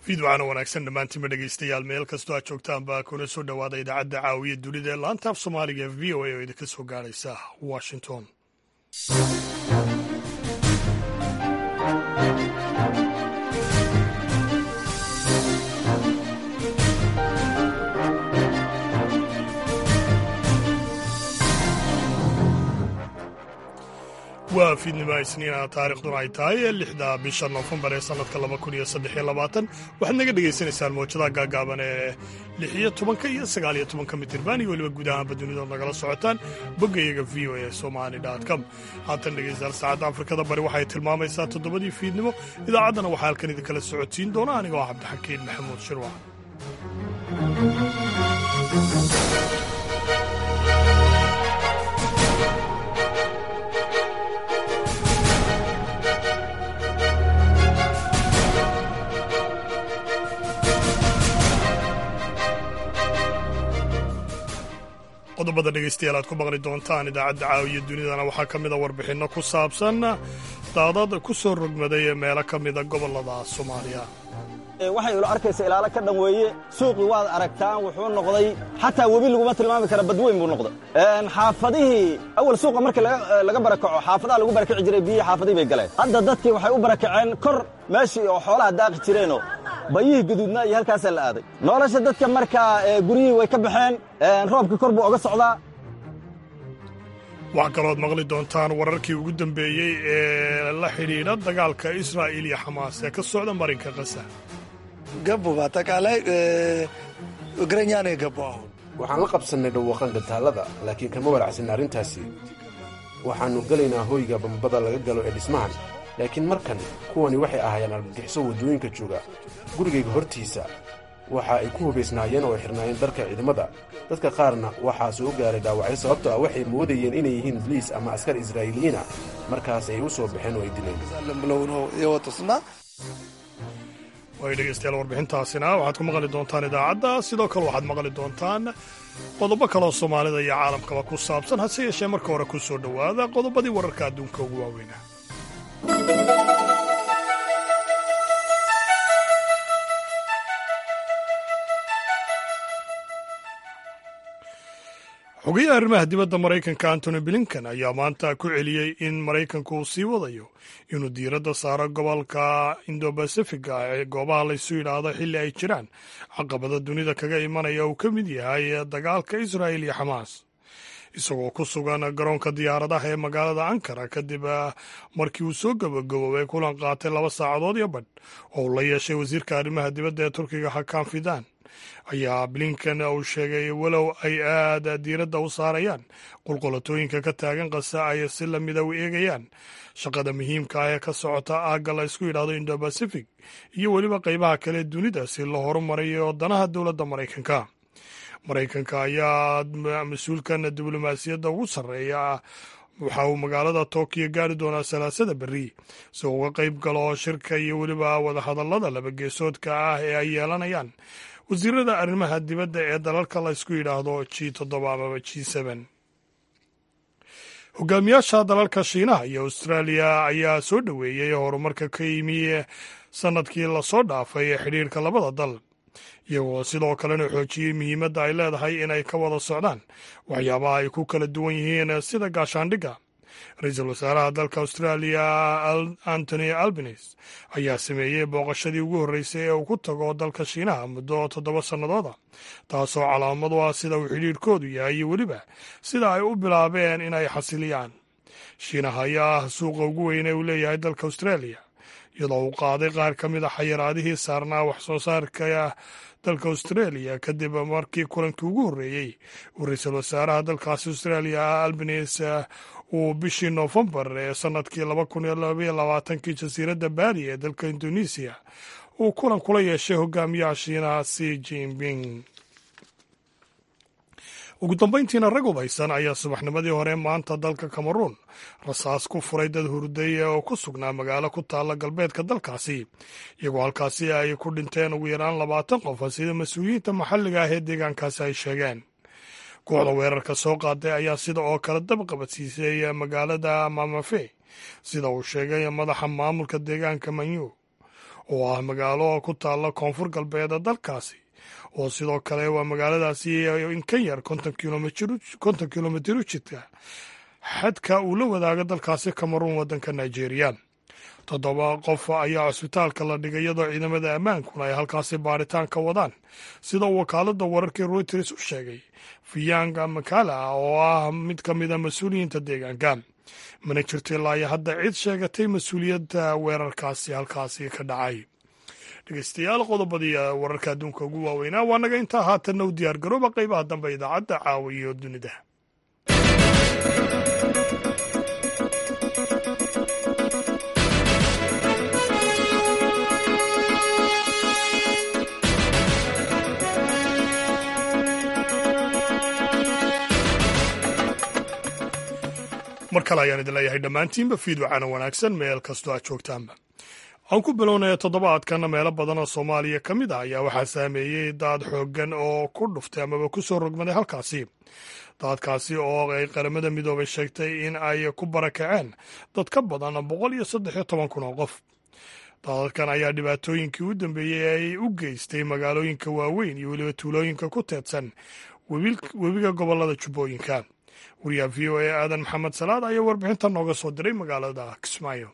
fiidwacana wanaagsan dhammaantiinba dhegaystayaal meel kastoo aad joogtaanba kuna soo dhowaada idaacadda caawiya dunida ee laanta af soomaaliga ee v o a oo idinka soo gaadhaysa washington waa fiidnimo isniina taarikhduna ay tahay lixda bisha noofembar ee sannadka laba kun iyo saddex iyo labaatan waxaad naga dhagaysanaysaan mawjadaha gaagaaban ee lix iyo tobanka iyo sagaal iyo tobanka mitirban iyo weliba guud ahaanba dunidood nagala socotaan boggayaga v o a somali com haatan dhegaystayaal saacadda afrikada bari waxay tilmaamaysaa toddobadii fiidnimo idaacaddana waxaa halkan idinkala socodsiin doona anigoo cabdixakiin maxamuud shirwac qodobada dhegaystayaal aad ku maqli doontaan idaacadda caawiya dunidana waxaa ka mida warbixinno ku saabsan daadad ku soo rogmaday meelo ka mida gobollada soomaaliya waxay ilo arkaysa ilaalo ka dhan weeye suuqii waad aragtaan wuxuu noqday xataa webi laguma tilmaami kara badweyn buu noqday xaafadihii awal suuqa markii laga barakaco xaafadaha lagu barakaci jiray biyihii xaafadihii bay galeen hadda dadkii waxay u barakaceen kor meeshii oo xoolaha daaqi jireenoo bayihii guduudnaa iyo halkaasaa la aaday nolosha dadka markaa guryihii way ka baxeen roobkii kor buu oga socdaa waxaa kalooad maqli doontaan wararkii ugu dambeeyey ee la xidhiidha dagaalka israa'iil iyo xamaas ee ka socda marinka kasa ገቡ በአጠቃላይ እግረኛ ነው የገባው አሁን waxaan la qabsannay dhawaqan gantaalada laakiin kama walacsanna arrintaasi waxaannu gelaynaa hoyga bambada laga galo ee dhismahan laakiin markan kuwani waxay ahaayeen argagixiso waddooyinka jooga gurigayga hortiisa waxa ay ku hubaysnaayeen oo ay xidhnaayeen dharka ciidamada dadka qaarna waxaa soo gaaray dhaawacyo sababto ah waxay moodayeen inay yihiin boliis ama askar israa'iiliyiin ah markaas ay u soo baxeen oo ay dileen ብለው ነው የወጡትና way dhegaystayaal warbixintaasina waxaad ku maqli doontaan idaacadda sidoo kale waxaad maqli doontaan qodobo kaleoo soomaalida iyo caalamkaba ku saabsan hase yeeshee marka hore ku soo dhowaada qodobadii wararka adduunka ugu waaweyna xogayaha arrimaha dibadda maraykanka antony blinken ayaa maanta ku celiyey in maraykanku uu sii wadayo inuu diiradda saaro gobolka indobacifiga ee goobaha laysu yidhaahdo xilli ay jiraan caqabada dunida kaga imanaya uu ka mid yahay dagaalka israa'il iyo xamaas isagoo ku sugan garoonka diyaaradaha ee magaalada ankara kadib markii uu soo gabagaboobay kulan qaatay laba saacadood iyo badh oo uu la yeeshay wasiirka arrimaha dibadda ee turkiga hakan fidan ayaa blinken uu sheegay walow ay aad diiradda u saarayaan qulqulatooyinka ka taagan qasa ay si lamida u eegayaan shaqada muhiimka ah ee ka socota aagga la isku yidhaahdo indobacific iyo weliba qaybaha kale dunida si loo horumarayo danaha dowladda maraykanka maraykanka ayaa mas-uulkan diblomaasiyadda ugu sarreeya waxa uu magaalada tookiyo gaari doonaa salaasada berri si uu uga qayb galo shirka iyo weliba wadahadallada labageesoodka ah ee ay yeelanayaan wasiirada arrimaha dibadda ee dalalka la ysku yidhaahdo g toddoba amaba g seben hogaamiyaasha dalalka shiinaha iyo austraaliya ayaa soo dhoweeyey horumarka ka yimi sannadkii lasoo dhaafay ee xidhiirka labada dal iyagoo sidoo kalena xoojiyey muhiimadda ay leedahay inay ka wada socdaan waxyaabaha ay ku kala duwan yihiin sida gaashaandhigga ra-iisul wasaaraha dalka austraaliya antony albanes ayaa sameeyey booqashadii ugu horreysay ee uu ku tago dalka shiinaha muddo toddoba sannadooda taasoo calaamad u ah sida uu xidhiirhkoodu yahay iyo weliba sida ay u bilaabeen inay xasiliyaan shiinaha ayaa ah suuqa ugu weyn ee uu leeyahay dalka austraaliya iyadoo uu qaaday qaar ka mid a xayiraadihii saarnaa wax soo saarka dalka australia kadib markii kulankii ugu horreeyey uu ra-iisul wasaaraha dalkaasi australia albanes uu bishii noofembar ee sannadkii laba kun iyo labaiyo labaatankii jasiiradda baali ee dalka indonesiya uu kulan kula yeeshay hogaamiyaha shiinaha si jinping ugu dambayntiina rag hubaysan ayaa subaxnimadii hore maanta dalka cameruun rasaas ku furay dad hurday oo ku sugnaa magaalo ku taalla galbeedka dalkaasi iyagoo halkaasi ay ku dhinteen ugu yaraan labaatan qof sida mas-uuliyiinta maxalliga ah ee deegaankaasi ay sheegeen kooxda weerarka soo qaaday ayaa sida oo kale dabqabadsiisay magaalada mamafe sida uu sheegay madaxa maamulka deegaanka manyu oo ah magaalo ku taalla koonfur galbeeda dalkaasi oo sidoo kale waa magaaladaasi in ka yar konton kilomitir u jidka xadka uu la wadaaga dalkaasi kameruun waddanka nigeria toddoba qof ayaa cusbitaalka la dhigay iyadoo ciidamada ammaankuna ay halkaasi baaritaan ka wadaan sida wakaaladda wararkii reuters u sheegay fiyanga makala oo ah mid ka mida mas-uuliyiinta deegaanka mana jirto ilaa iyo hadda cid sheegatay mas-uuliyadda weerarkaasi halkaasi ka dhacay dhegeystayaal qodobadii wararka adduunka ugu waaweynaa waa naga intaa haatanna u diyaar garooba qaybaha dambe idaacadda caawa iyo dunida mar kale ayaan idin leeyahay dhammaantiinba fiidwacana wanaagsan meel kastoo aad joogtaanba aan ku bilownaya toddobaadkan meelo badan oo soomaaliya ka mid ah ayaa waxaa saameeyey daad xooggan oo ku dhuftay amaba ku soo rogmaday halkaasi daadkaasi oo ay qaramada midoobay sheegtay in ay ku barakaceen dad ka badan boqol iyo saddex iyo toban kun oo qof daadadkan ayaa dhibaatooyinkii u dambeeyey ay u geystay magaalooyinka waaweyn iyo weliba tuulooyinka ku teedsan webiga gobollada jubbooyinka wariyaha v o a aadan maxamed salaad ayaa warbixinta nooga soo diray magaalada kismaayo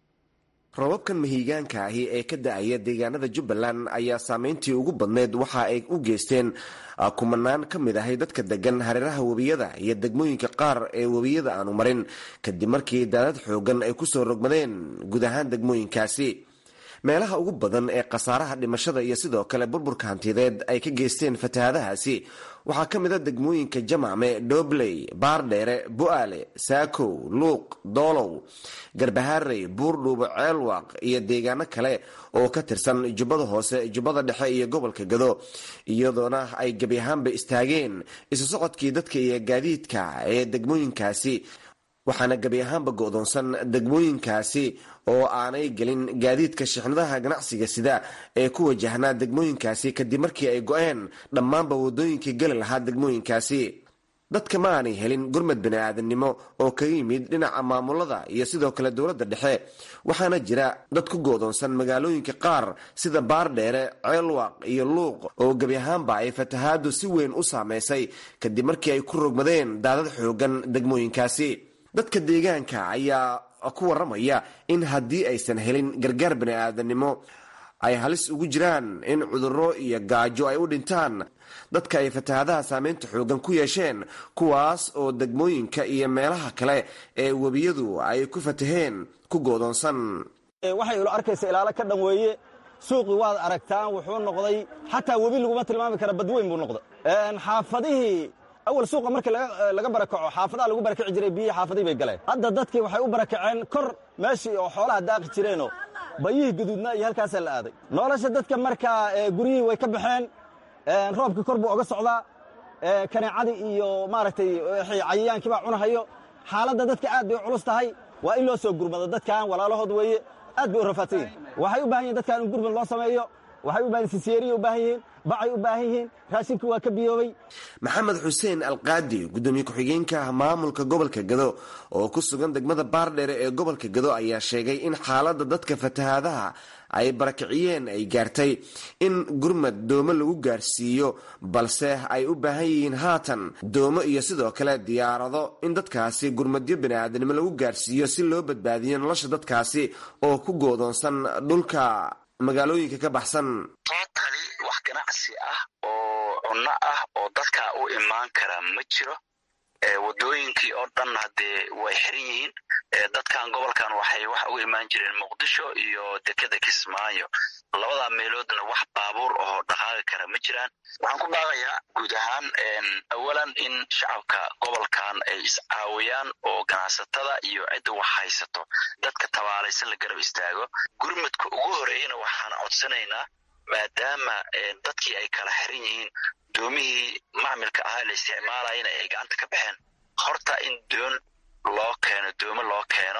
robabkan mahiigaanka ahi ee ka da-aya deegaanada jubbaland ayaa saameyntii ugu badneyd waxa ay u geysteen kumanaan ka mid ahay dadka degan hareeraha webiyada iyo degmooyinka qaar ee webiyada aanu marin kadib markii daadad xoogan ay kusoo rogmadeen guud ahaan degmooyinkaasi meelaha ugu badan ee khasaaraha dhimashada iyo sidoo kale burburka hantideed ay ka geysteen fatahaadahaasi waxaa ka mid a degmooyinka jamacme dhobley baardheere bu-aale saakow luuq doolow garbaharey buurdhuubo ceelwaaq iyo deegaano kale oo ka tirsan jubbada hoose jubbada dhexe iyo gobolka gado iyadoona ay gebi ahaanba istaageen isu socodkii dadka iyo gaadiidka ee degmooyinkaasi waxaana gebi ahaanba go-doonsan degmooyinkaasi oo aanay gelin gaadiidka shixnadaha ganacsiga sida ee ku wajahnaa degmooyinkaasi kadib markii ay go-een dhammaanba wadooyinkii geli lahaa degmooyinkaasi dadka ma aanay helin gurmad bani-aadamnimo oo kaga yimid dhinaca maamulada iyo sidoo kale dowladda dhexe waxaana jira dad ku goodoonsan magaalooyinka qaar sida baardheere ceelwaaq iyo luuq oo gebi ahaanba ay fatahaadu si weyn u saameysay kadib markii ay ku rogmadeen daadad xoogan degmooyinkaasi dadka deegaanka ayaa ku waramaya in haddii aysan helin gargaar bani-aadanimo ay halis ugu jiraan in cudurro iyo gaajo ay u dhintaan dadka ay fatahaadaha saameynta xoogan ku yeesheen kuwaas oo degmooyinka iyo meelaha kale ee webiyadu ay ku fataheen ku goodoonsan waxay ilo arkaysa ilaalo ka dhan weeye suuqii waad aragtaan wuxuu noqday xataa webi laguma tilmaami kara badweyn buu noqday xaafadihii awal suuqa markii laga barakaco xaafadaha lagu barakaci jiray biyihii xaafadihii bay galeen hadda dadkii waxay u barakaceen kor meeshii oo xoolaha daaqi jireenoo bayihii guduudna iyo halkaasaa la aaday nolosha dadka markaa guryihii way ka baxeen roobkii kor buu oga socdaa kaneecadii iyo maaragtay cayayaankii baa cunahayo xaaladda dadka aad bay u culus tahay waa in loo soo gurmado dadkan walaalahood weeye aad bay u rafaadsan yihin waxay u baahan yihin dadkan in gurmad loo sameeyo waxay u bahan sisyeeriya u baahan yihiin bacay u baahan yihiin raashinkii waa ka biyoobay maxamed xuseen alqaadi gudoomiye ku-xigeenka maamulka gobolka gado oo ku sugan degmada baardheere ee gobolka gado ayaa sheegay in xaaladda dadka fatahaadaha ay barakiciyeen ay gaartay in gurmad doomo lagu gaarsiiyo balse ay u baahan yihiin haatan doomo iyo sidoo kale diyaarado in dadkaasi gurmadyo bani-aadanimo lagu gaarsiiyo si loo badbaadiyo nolosha dadkaasi oo ku goodoonsan dhulka magaalooyinka ka baxsan tootali wax ganacsi ah oo cunno ah oo dadka u imaan kara ma jiro wadooyinkii oo dhan haddee way xiran yihiin dadkan gobolkan waxay wax uga imaan jireen muqdisho iyo dekeda kismaayo labada meeloodna wax baabuur ahoo dhaqaaqi kara ma jiraan waxaan ku baaqayaa guud ahaan awalan in shacabka gobolkan ay iscaawiyaan oo ganacsatada iyo cidda wax haysato dadka tabaalaysan la garab istaago gurmadka ugu horeeyana waxaan codsanaynaa maadaama dadkii ay kala xiran yihiin doomihii macmilka ahaa la isticmaalayana ay gacanta ka baxeen horta in doon loo keeno doomo loo keeno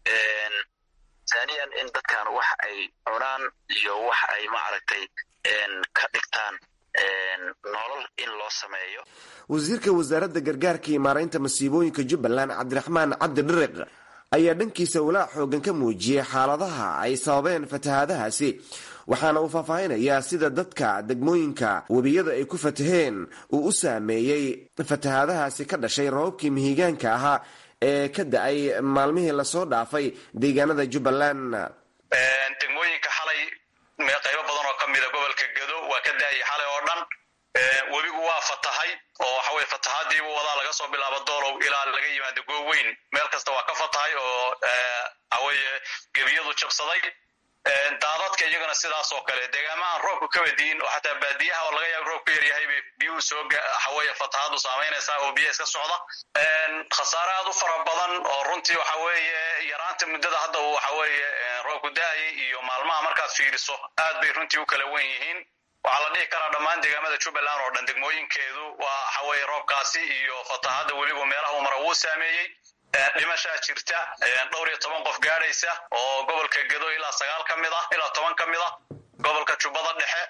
thaniyan in dadkan wax ay cunaan iyo wax ay maaragtay ka dhigtaan nolol in loo sameeyo wasiirka wasaaradda gargaarka iyo maaraynta masiibooyinka jubbaland cabdiraxmaan cabdi dhiriq ayaa dhankiisa walaac xoogan ka muujiyey xaaladaha ay sababeen fatahaadahaasi waxaana uu faahfaahinayaa sida dadka degmooyinka webiyada ay ku fataheen uu u saameeyey fatahaadahaasi ka dhashay roobabkii mihigaanka ahaa ee ka da-ay maalmihii lasoo dhaafay deegaanada jubbaland degmooyinka xalay qaybo badan oo ka mida gobolka gedo waa ka da-ayay xalay oo dhan webigu waa fatahay oo waxa weye fatahaadiibu wadaa laga soo bilaabo doolow ilaa laga yimaado gooweyn meel kasta waa ka fatahay oo waxaweye gebiyadu jabsaday daadadka iyagana sidaas oo kale deegaamahan roobku kabadiin oo xataa baadiyaha oo laga yaaba roobku yaryahay bay biyuhu soo waxaweye fatahaadu saamaynaysaa oo biyaha iska socda khasaare aad u fara badan oo runtii waxa weeye yaraanta muddada hadda uu waxaweeye roobku da-ayay iyo maalmaha markaad fiiriso aad bay runtii u kala wen yihiin waxaa la dhihi karaa dhammaan deegaamada jubbaland oo dhan degmooyinkeedu waa waxaweye roobkaasi iyo fatahada weliba meelaha uu mara wuu saameeyey dhimashaa jirta dhowr iyo toban qof gaadhaysa oo gobolka gedo ilaa sagaal ka mid ah ilaa toban ka mid ah gobolka jubbada dhexe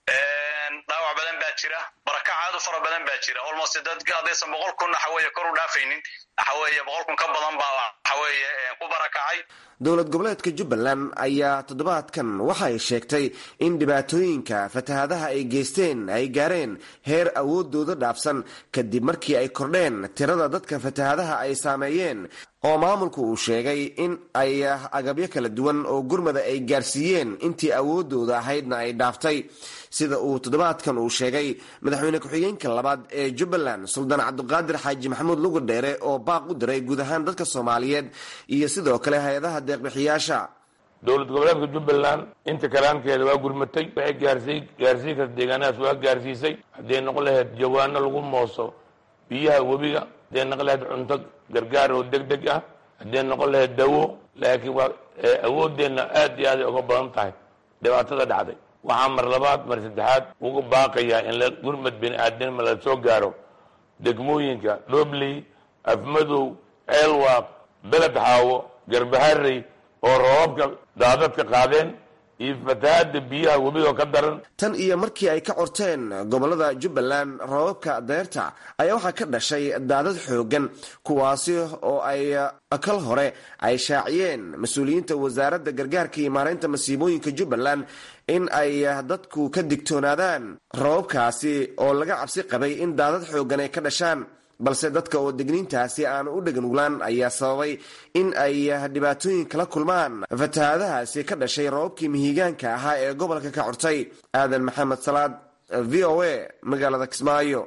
dhaawac badan baa jira barakac aad u fara badan baa jira almost dad haddaysan boqol kun waxaweye kor u dhaafaynin waxaweye boqol kun ka badan baa waxaweye ku barakacay dowlad goboleedka jubbaland ayaa toddobaadkan waxay sheegtay in dhibaatooyinka fatahaadaha ay geysteen ay gaareen heer awoodooda dhaafsan kadib markii ay kordheen tirada dadka fatahaadaha ay saameeyeen oo maamulku uu sheegay in ay agabyo kala duwan oo gurmada ay gaarsiiyeen intii awoodooda ahaydna ay dhaaftay sida uu toddobaadkan uu sheegay madaxweyne ku-xigeenka labaad ee jubbaland suldaan cabdiqaadir xaaji maxamuud lugu dheere oo baaq u diray guud ahaan dadka soomaaliyeed iyo sidoo kale hay-adaha deeqbixiyaasha dowlad goboleedka jubbaland inta kalaankeeda waa gurmatay waxay gaarsiy gaarsiin karta deegaanadaas waa gaarsiisay hadday noqon lahayd jawaano lagu mooso biyaha webiga hadday noqon lahayd cunto gargaar oo deg deg ah hadday noqon lahayd dawo laakiin waa awoodeenna aad iyo aaday uga badan tahay dhibaatada dhacday waxaa mar labaad mar saddexaad uga baaqayaa in la gurmad bini aadnima la soo gaaro degmooyinka dhobley afmadow ceelwaaq beled xaawo garbaharey oo roobabka daadadka qaadeen iyo fatahaada biyaha webigo ka daran tan iyo markii ay ka corteen gobolada jubbaland roobabka deerta ayaa waxaa ka dhashay daadad xoogan kuwaasi oo ay kal hore ay shaaciyeen mas-uuliyiinta wasaaradda gargaarka iyo maaraynta masiibooyinka jubbaland in ay dadku ka digtoonaadaan roobabkaasi oo laga cabsi qabay in daadad xoogan ay ka dhashaan balse dadka oo degniintaasi aan u dheganuglaan ayaa sababay in ay dhibaatooyin kala kulmaan fatahaadahaasi ka dhashay roobabkii mihigaanka ahaa ee gobolka ka cortay aadan maxamed salaad v o a magaalada kismaayo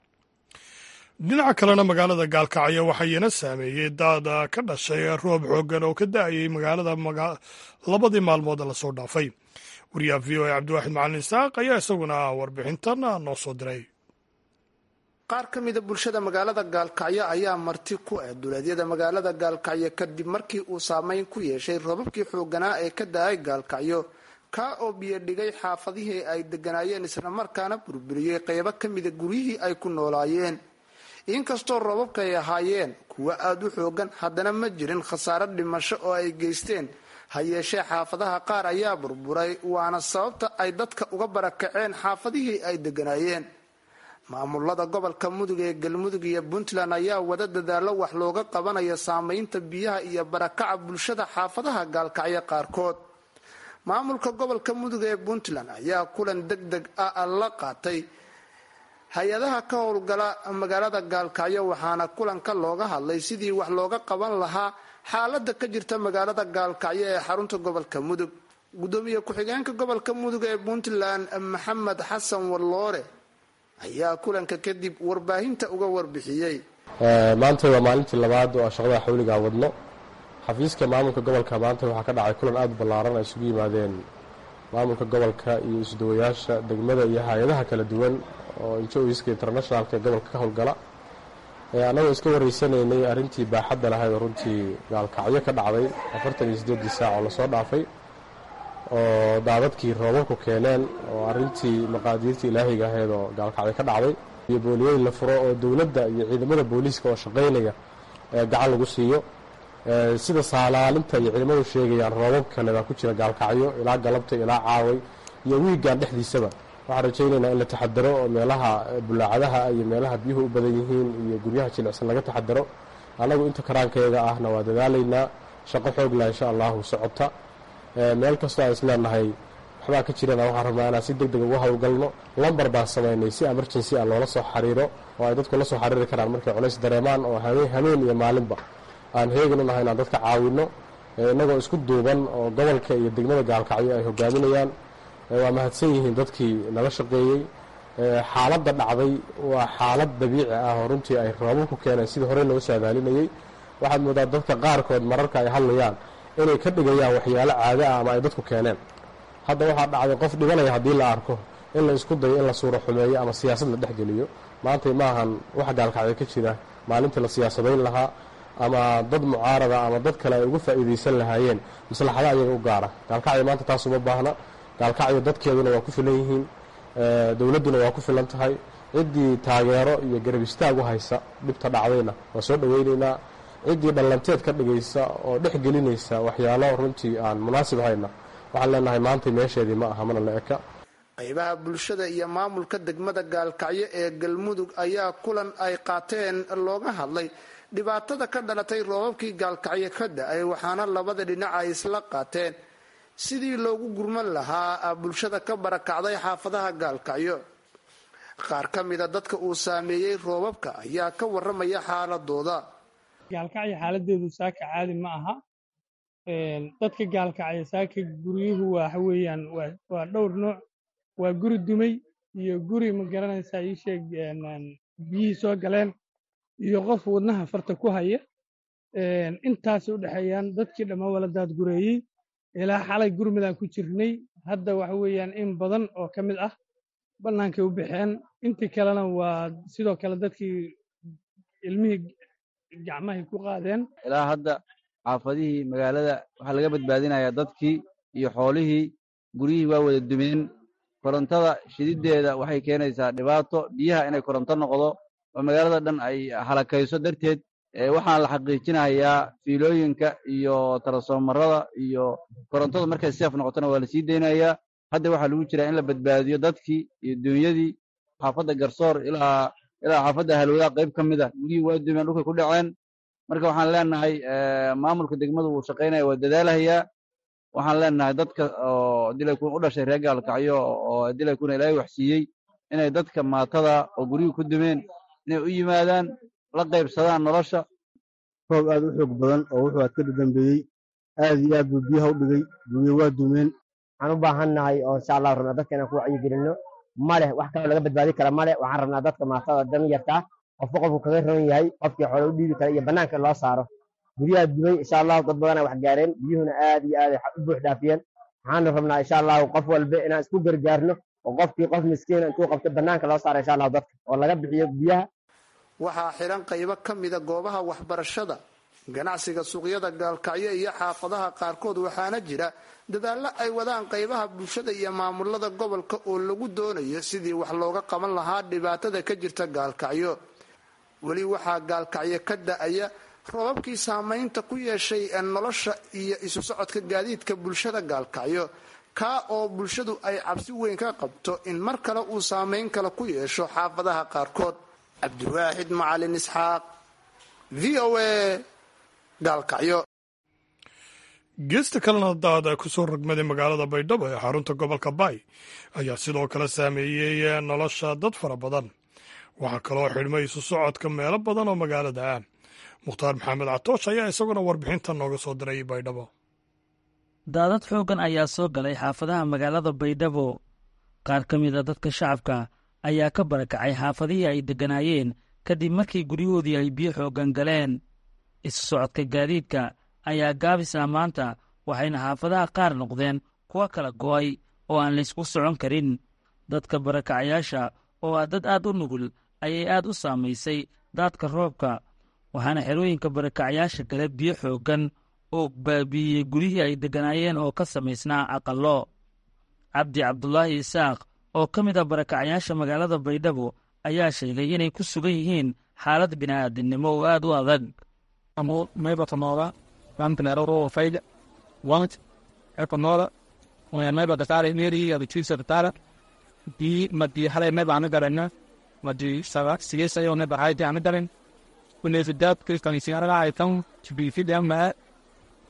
dhinaca kalena magaalada gaalkacyo waxayna saameeyey daada ka dhashay roob xoogan oo ka da-ayay magaalada labadii maalmood lasoo dhaafay wariyaha v o a cabdiwaaxid macalin isaaq ayaa isaguna warbixintan noo soo diray qaar ka mida bulshada magaalada gaalkacyo ayaa marti ku ah duleedyada magaalada gaalkacyo kadib markii uu saameyn ku yeeshay roobabkii xooganaa ee ka da-ay gaalkacyo kaa oo biyo dhigay xaafadihii ay deganaayeen islamarkaana burburiyey qeybo ka mida guryihii ay ku noolaayeen inkastoo roobabka ay ahaayeen kuwo aada u xoogan haddana ma jirin khasaaro dhimasho oo ay geysteen ha yeeshee xaafadaha qaar ayaa burburay waana sababta ay dadka uga barakaceen xaafadihii ay deganaayeen maamulada gobolka mudug ee galmudug iyo puntland ayaa wada dadaalo wax looga qabanayo saameynta biyaha iyo barakaca bulshada xaafadaha gaalkacyo qaarkood maamulka gobolka mudug ee puntland ayaa kulan deg deg ah la qaatay hay-adaha ka howlgala magaalada gaalkacyo waxaana kulanka looga hadlay sidii wax looga qaban lahaa xaalada ka jirta magaalada gaalkacyo ee xarunta gobolka mudug gudoomiye ku-xigeenka gobolka mudug ee puntland maxamed xasan walloore ayaa kulanka kadib warbaahinta uga warbixiyey maanta waa maalintii labaad oo shaqada xawligaa wadno xafiiska maamulka gobolka maanta waxaa ka dhacay kulan aada ballaaran ay isugu yimaadeen maamulka gobolka iyo isdawayaasha degmada iyo hay-adaha kala duwan oo injoiska internationalka ee gobolka ka howlgala annagoo iska waraysanaynay arrintii baaxadda lahayd oo runtii gaalkacyo ka dhacday afartan iyo siddeedii saac oo lasoo dhaafay oo daadadkii roobabku keeneen oo arrintii maqaadiirtii ilaahiga ahayd oo gaalkacyo ka dhacday iyo booliyooyin la furo oo dowladda iyo ciidamada booliiska oo shaqaynaya gacan lagu siiyo sida saalaalinta iyo ciidamadu sheegayaan roobab kale baa ku jira gaalkacyo ilaa galabta ilaa caaway iyo wiigan dhexdiisaba waxaan rajaynaynaa in la taxadaro oo meelaha bulaacadaha iyo meelaha biyuhu u badan yihiin iyo guryaha jilicsan laga taxadaro annagu inta karaankeega ahna waa dadaalaynaa shaqo xoog lah insha allahu socota meel kastoo aan isleenahay waxbaa ka jirana waxaan rabnaa inaan si deg deg ugu howlgalno lambar baan samaynay si emergency ah loola soo xiriiro oo ay dadku la soo xiriiri karaan markay culays dareemaan oo hameen iyo maalinba aan heegan u nahay inaan dadka caawinno innagoo isku duuban oo gobolka iyo degmada gaalkacyo ay hogaaminayaan waa mahadsan yihiin dadkii nala shaqeeyey xaaladda dhacday waa xaalad dabiici ah oo runtii ay roobabku keeneen sidii horey loo saadaalinayey waxaad moodaa dadka qaarkood mararka ay hadlayaan inay ka dhigayaan waxyaalo caado ah ama ay dadku keeneen hadda waxaa dhacday qof dhibanaya haddii la arko in la isku dayo in la suuro xumeeyo ama siyaasad la dhexgeliyo maantay maahan wax gaalkacyo ka jira maalintii la siyaasadayn lahaa ama dad mucaarada ama dad kale ay uga faa'iidaysan lahaayeen maslaxada ayaga u gaara gaalkacyo maanta taas uma baahna gaalkacyo dadkeeduna waa ku filan yihiin dowladduna waa ku filan tahay ciddii taageero iyo garab istaag u haysa dhibta dhacdayna waa soo dhoweynaynaa ciddii dhallanteed ka dhigaysa oo dhex gelinaysa waxyaalo runtii aan munaasib hayna waxaan leenahay maantay meesheedii ma aha mana la eka qaybaha bulshada iyo maamulka degmada gaalkacyo ee galmudug ayaa kulan ay qaateen looga hadlay dhibaatada ka dhalatay roobabkii gaalkacyo ka da-ay waxaana labada dhinac ay isla qaateen sidii loogu gurman lahaa bulshada ka barakacday xaafadaha gaalkacyo qaar ka mida dadka uu saameeyey roobabka ayaa ka waramaya xaaladooda gaalkacyo xaaladeedu saaka caadi ma aha dadka gaalkacyo saaka guryuhu waxa weeyaan waa dhowr nooc waa guri dumay iyo guri ma garanaysaa ii sheeg biyihii soo galeen iyo qof wadnaha farta ku haya intaasay u dhexeeyaan dadkii dhammaan wala daadgureeyey ilaa xalay gurmidaan ku jirnay hadda waxa weeyaan in badan oo ka mid ah bannaankay u baxeen intii kalena waa sidoo kale dadkii ilmihii gacmahay ku qaadeen ilaa hadda xaafadihii magaalada waxaa laga badbaadinayaa dadkii iyo xoolihii guryihii waa wada dumeen korontada shididdeeda waxay keenaysaa dhibaato biyaha inay koronto noqdo oo magaalada dhan ay halakayso darteed waxaan la xaqiijinayaa fiilooyinka iyo tarasoomarada iyo korontada markay seef noqotona waa la sii deynayaa hadda waxaa lagu jiraa in la badbaadiyo dadkii iyo dunyadii xaafadda garsoor ilaa ilaa xaafadda halwadaha qayb ka mid a guryihii waa dumeen dhulkay ku dhaceen marka waxaan leenahay maamulka degmadu wuu shaqaynaya waa dadaalahayaa waxaan leenahay dadka oo dilaykun u dhashay reer gaalkacyo oo dilaykuna ilaahay waxsiiyey inay dadka maatada oo guryihii ku dumeen inay u yimaadaan la qaybsadaan nolosha roob aad u xoog badan oo wuxuu aad ka dadambeeyey aad iyo aad buu biyaha u dhigay guryo waa dumeen waxaan u baahan nahay oo insha allah rabnaa dadka inaan ku wacyigelinno ma leh wax kaloo laga badbaadi kara ma leh waxaan rabnaa dadka maatada dan yartaa qofba qofku kaga roon yahay qofkii xoole u dhiibi kara iyo bannaanka loo saaro guryaha dumay insha allahu dad badana wax gaareen biyuhuna aad iyo aad u buux dhaafiyeen waxaanu rabnaa insha allahu qof walba inaan isku gargaarno oo qofkii qof miskiina intuu qabto bannaanka loo saaro insha allahu dadka oo laga bixiyo biyaha waxaa xiran qaybo ka mida goobaha waxbarashada ganacsiga suuqyada gaalkacyo iyo xaafadaha qaarkood waxaana jira dadaallo ay wadaan qaybaha bulshada iyo maamulada gobolka oo lagu doonayo sidii wax looga qaban lahaa dhibaatada ka jirta gaalkacyo weli waxaa gaalkacyo ka da-aya roobabkii saamaynta ku yeeshay nolosha iyo isu socodka gaadiidka bulshada gaalkacyo kaa oo bulshadu ay cabsi weyn ka qabto in mar kale uu saamayn kale ku yeesho xaafadaha qaarkood cabdiwaaxid macalin isxaaq v o a gaalkacyo geesta kalena daada ku soo rogmaday magaalada baydhabo ee xarunta gobolka baay ayaa sidoo kale saameeyey nolosha dad fara badan waxaa kaloo xidhmay isu socodka meelo badan oo magaalada ah mukhtaar maxamed catoosh ayaa isaguna warbixinta nooga soo diray baydhabo daadad xooggan ayaa soo galay xaafadaha magaalada baydhabo qaar ka mid a dadka shacabka ayaa ka barakacay xaafadihii ay degganaayeen kadib markii guryahoodii ay biyo xooggan galeen isu socodka gaadiidka ayaa gaabis ah maanta waxayna xaafadaha qaar noqdeen kuwo kala go'ay oo aan laysku socon karin dadka barakacayaasha oo ah dad aad u nugul ayay aad u saamaysay daadka roobka waxaana xerooyinka barakacayaasha gale biyo xooggan oo baabi'iyey guryihii ay degganaayeen oo ka samaysnaa aqallo cabdi cabdulaahi isaaq oo ka mid a barakacayaasha magaalada baydhabo ayaa sheegay inay ku sugan yihiin xaalad bini'aadinimo oo aad u adag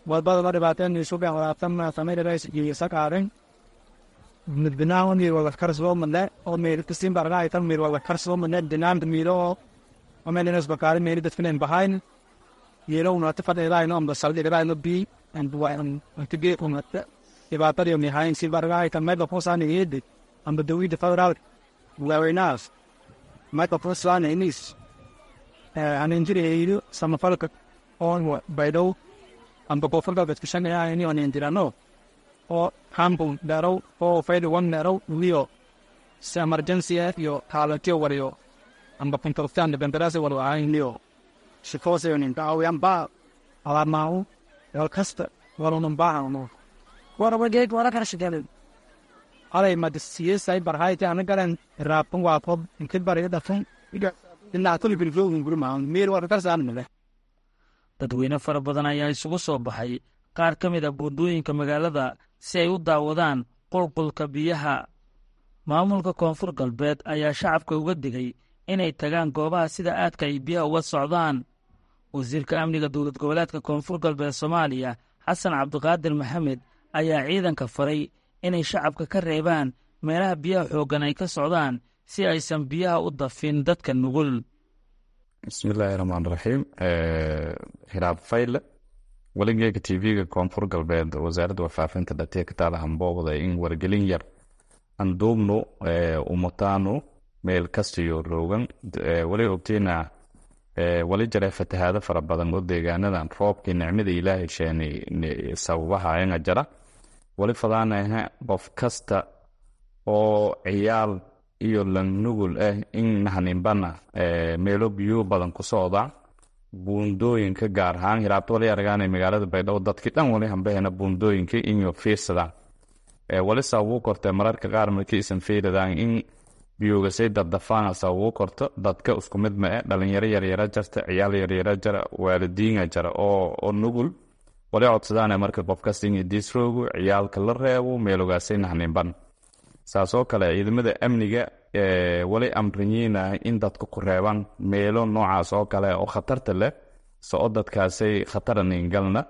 wadbadaba dhibaateen isugan walaabtan samaynarays iyo sakaaren midbinaan mir wada karsoo mane oo mir kasin barna itan mir wada karsoo mane dinaan miro oo meel inas bakari meel dadkan behind yelo una ta fadhe rai no am basal de rai no bi and wa am to get on that dhibaatada iyo nihayn si barga itan meel posan yede am the we the far out very nice meel posan inis an injiri samafalka on baydo amba kofarka dadkashanayaa ini on indirano oo hambun dharow oo fayda wan dharow liyo si emergency iyo haalatiyo wariyo amba pintortan debenderase waro ahayn liyo shikose onin daawiyan ba alarmaawu yol kasta waronan baahano warawageed wara kala shigalen alay madisiyesay barhayti anagaran raapun waapob inkid bariga dhafan dhinaatuli bilflowin gurimaan meel wara karsaanmile dadweyne fara badan ayaa isugu soo baxay qaar ka mid a buundooyinka magaalada si ay u daawadaan qulqulka biyaha maamulka koonfur galbeed ayaa shacabka uga digay inay tagaan goobaha sida aadka ay biyaha uga socdaan wasiirka amniga dowlad goboleedka koonfur galbeed soomaaliya xasan cabdiqaadir maxamed ayaa ciidanka faray inay shacabka ka reebaan meelaha biyaha xooggan ay ka socdaan si aysan biyaha u dafin dadka nugul bismillaahi raxmaan raxiim hiraab fayle weligeega tv-ga koonfur galbeed wasaaradda warfaafinta dhatee ka taala hambooqda in wargelin yar anduubnu umataanu meel kastiyo roogan wali ogteyna wali jare fatahaado fara badan oo deegaanadan roobkii nicmada ilaahay sheeni sababaha anga jara wali fadaanaha qof kasta oo ciyaal iyo langnugul ah in nahaninbana meelo biyo badan ku socda buundooyinka gaar ahaan hiraabta wali aragaana magaalada baydhabo dadkii dhan wali hambahena buundooyinka inyo fiirsadaan wali sababuu korte mararka qaar markii isan fiiradaan in biyoogasay daddafaan sababuu korto dadka isku mid ma e dhalinyaro yaryara jarta ciyaal yaryara jara waalidiina jara oo nugul wali codsadaana marka qofkasta in diisroogu ciyaalka la reebo meelogaasay nahaninban saasoo kale ciidamada amniga wali amriyiina in dadka ku reebaan meelo noocaas oo kale oo khatarta leh soo dadkaasay khataraningalna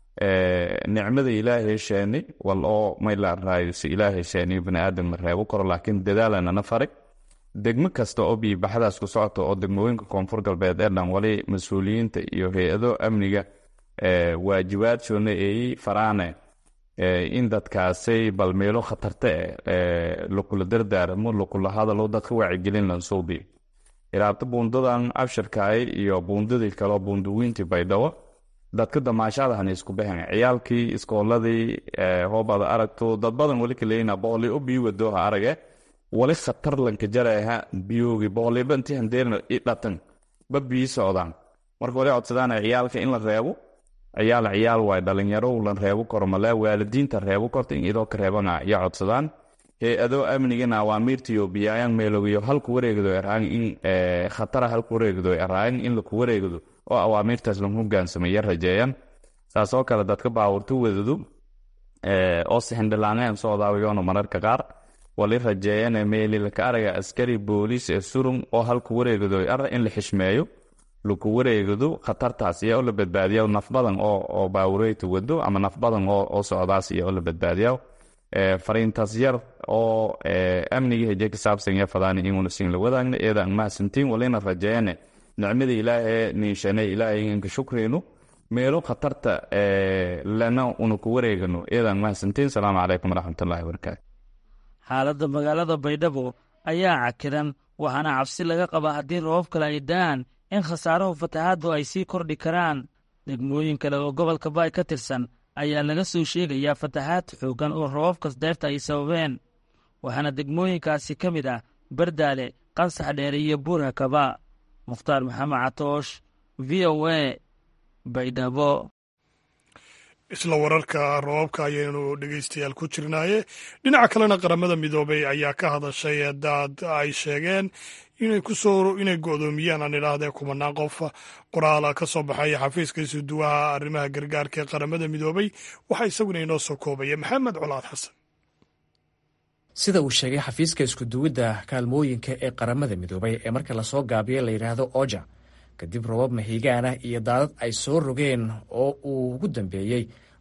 nicmada ilaahay sheeni wal oo maylaraayo si ilaahay sheeni baniaadam la reebo karo laakiin dadaalanana faray degmo kasta oo biibaxdaas ku socota oo degmooyinka koonfur galbeed ee dhan wali mas-uuliyiinta iyo hay-ado amniga waajibaadsoona eeyey faraane in dadkaasay bal meelo khatarta eh lakula dardaaramo lakula hadalo dadka wacyigelin lansuubi iraabta buundadan abshirkaay iyo buundadii kaleo buundawiintii baydhabo dadka damaashadahan isku baxen ciyaalkii iskooladii hoobada aragto dad badan wali kaleyna boqoli u bii wadooha arage wali khatar lanka jaraha biyoogi boqoliba intii handeerna i dhatan ba bii socdaan marka wali codsadaan ciyaalka in la reebo ciyaal ciyaal waay dhalinyaro lan reebo karo male waalidiinta reebo korta in idoo ka reebana iyo codsadaan hay-adoo amnigana awaamiirtiyo biyaayaan meelogiyo halku wareegdo eraan in khatara halku wareegdo eraan in laku wareegdo oo awaamiirtaas lan hogaansamaya rajeeyaan saasoo kale dadka baawurta wadadu oo sixindhilaaneen socdaawiyoona mararka qaar wali rajeeyane meeli laka araga askari booliis ee surun oo halku wareegdo ara in la xishmeeyo laku wareegado khatartaas iyo oo la badbaadiya naf badan oo baawureyta wado ama naf badan oo socdaas iyo oo la badbaadiya fariintaas yar oo amniga heje ka saabsan ya fadaani inuuna siin la wadaagna iyada aan mahadsantiin walina rajeeyane nicmada ilaahay niishane ilaahay inka shukreyno meelo khatarta lana una ku wareegano iyada aan mahadsantiin salaamu calaykum waraxmatullahi wabarakaatu xaaladda magaalada baydhabo ayaa cakiran waxaana cabsi laga qabaa haddii roobab kale ay da'aan in khasaarahu fatahaaddu ay sii kordhi karaan degmooyin kale oo gobolka baay ka tirsan ayaa laga soo sheegayaa fatahaad xooggan oo roobabkas deerta ay sababeen waxaana degmooyinkaasi ka mid ah bardaale qansax dheere iyo buurhakaba mukhtaar maxamed catoosh v o a baydhabo isla wararka roobabka ayaynu dhegeystayaal ku jirnaaye dhinaca kalena qaramada midoobay ayaa ka hadashay daad ay sheegeen inay kusoo inay go-doomiyaan aan idhaahdee kumanaan qof qoraala ka soo baxaya xafiiska isuduwaha arrimaha gargaarka ee qaramada midoobay waxaa isaguna inoo soo koobaya maxamed colaad xasan sida uu sheegay xafiiska iskuduwidda kaalmooyinka ee qaramada midoobay ee marka lasoo gaabiyo la yidhaahdo oja kadib robab mahiigaana iyo daadad ay soo rogeen oo uu ugu dambeeyey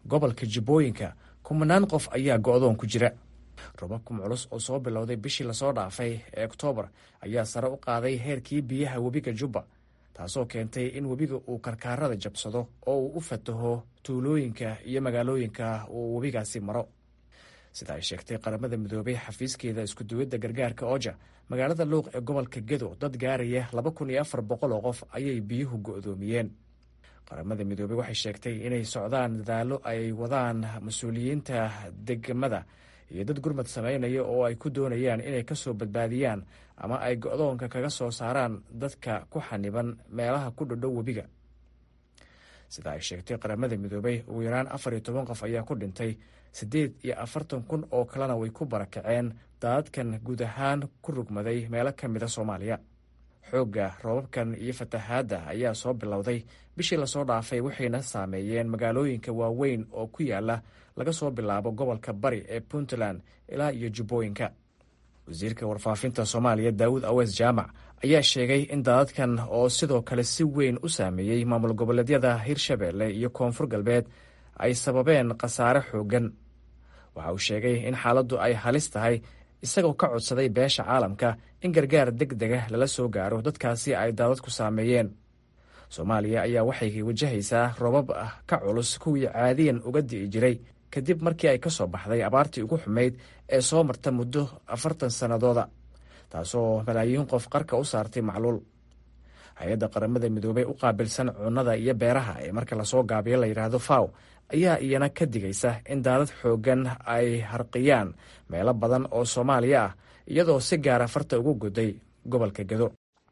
gobolka jibbooyinka kumanaan qof ayaa go-doon ku jira robabkan culus oo soo bilowday bishii lasoo dhaafay ee oktoobar ayaa sare u qaaday heerkii biyaha webiga jubba taasoo keentay in webiga uu karkaarada jabsado oo uu u fataho tuulooyinka iyo magaalooyinka uu webigaasi maro sida ay sheegtay qaramada midoobay xafiiskeeda iskuduwidda gargaarka oja magaalada luuq ee gobolka gedo dad gaaraya laba kun iyo afar boqol oo qof ayay biyuhu go-doomiyeen qaramada midoobey waxay sheegtay inay socdaan dadaallo ay wadaan mas-uuliyiinta degmada iyo dad gurmad sameynaya oo ay ku doonayaan inay ka soo badbaadiyaan ama ay go-doonka kaga soo saaraan dadka ku xaniban meelaha ku dhodhow webiga sida ay sheegtay qaramada midoobey ugu yaraan afar iyo toban qof ayaa ku dhintay siddeed iyo afartan kun oo kalena way ku barakaceen daadadkan guud ahaan ku rugmaday meelo ka mida soomaaliya xoogga roobabkan iyo fatahaadda ayaa soo bilowday bishii lasoo dhaafay waxayna saameeyeen magaalooyinka waaweyn oo ku yaala laga soo bilaabo gobolka bari ee puntland ilaa iyo jubbooyinka wasiirka warfaafinta soomaaliya daawud awees jaamac ayaa sheegay in daadadkan oo sidoo kale si weyn u saameeyey maamul goboleedyada hirshabeelle iyo koonfur galbeed ay sababeen khasaare xooggan waxa uu sheegay in xaaladdu ay halis tahay isagoo ka codsaday beesha caalamka in gargaar deg dega lala soo gaaro dadkaasi ay daadadku saameeyeen soomaaliya ayaa waxay wajahaysaa roobab ah ka culus kuwii caadiyan uga di'i jiray kadib markii ay ka soo baxday abaartii ugu xumayd ee soo marta muddo afartan sannadooda taasoo malaayiin qof qarka u saartay macluul hay-adda qaramada midoobey u qaabilsan cunnada iyo beeraha ee marka lasoo gaabiyo la yidhaahdo faw ayaa iyana ka digaysa in daadad xooggan ay harqiyaan meelo badan oo soomaaliya ah iyadoo si gaara farta ugu goday gobolka gedo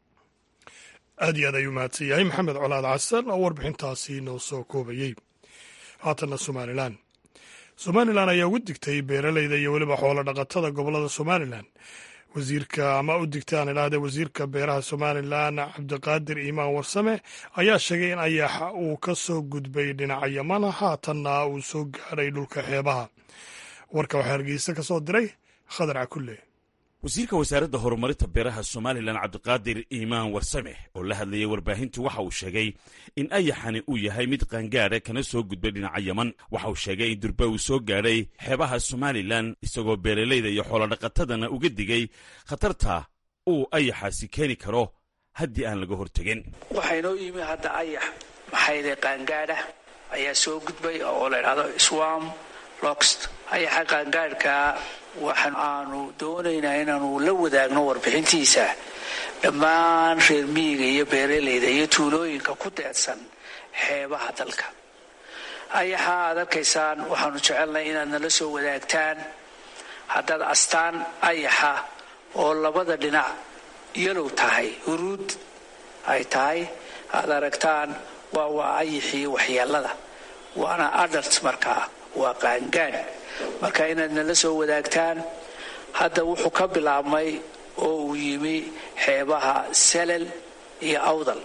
aad iyo aad ayuu mahadsan yahay maxamed colaad casan oo warbixintaasi noo soo koobayey haatanna somalilan somalilan ayaa ugu digtay beeraleyda iyo weliba xoolo dhaqatada gobolada somalilan wasiirka ama u digtay aan idhaahde wasiirka beeraha somalilan cabdiqaadir iimaan warsame ayaa sheegay in ayaxa uu ka soo gudbay dhinaca yamana haatanna uu soo gaadhay dhulka xeebaha warka waxaa hargeysa ka soo diray khadar cakulle wasiirka wasaaradda horumarinta beeraha somalilan cabdiqaadir iimaan warsame oo la hadlayay warbaahintu waxa uu sheegay in ayaxani uu yahay mid qaangaadha kana soo gudbay dhinaca yaman waxa uu sheegay in durba uu soo gaadhay xeebaha somalilan isagoo beeralayda iyo xoolodhaqatadana uga digay khatarta uu ayaxaasi keeni karo haddii aan laga hortegin waxaa inoo yimi hadda ayax maxayde qaangaadha ayaa soo gudbay oo la idhahdo swam loxt ayaxa qaangaadhkaa waxaan aanu doonaynaa inaanu la wadaagno warbixintiisa dhammaan reer miyiga iyo beeralayda iyo tuulooyinka ku deedsan xeebaha dalka ayaxa aad arkaysaan waxaanu jecelnahay inaad nala soo wadaagtaan haddaad astaan ayaxa oo labada dhinac yalow tahay huruud ay tahay aad aragtaan waa waa ayaxii waxyeelada waana adalt markaa waa qaangaadh marka inaad nala soo wadaagtaan hadda wuxuu ka bilaabmay oo uu yimi xeebaha selel iyo awdal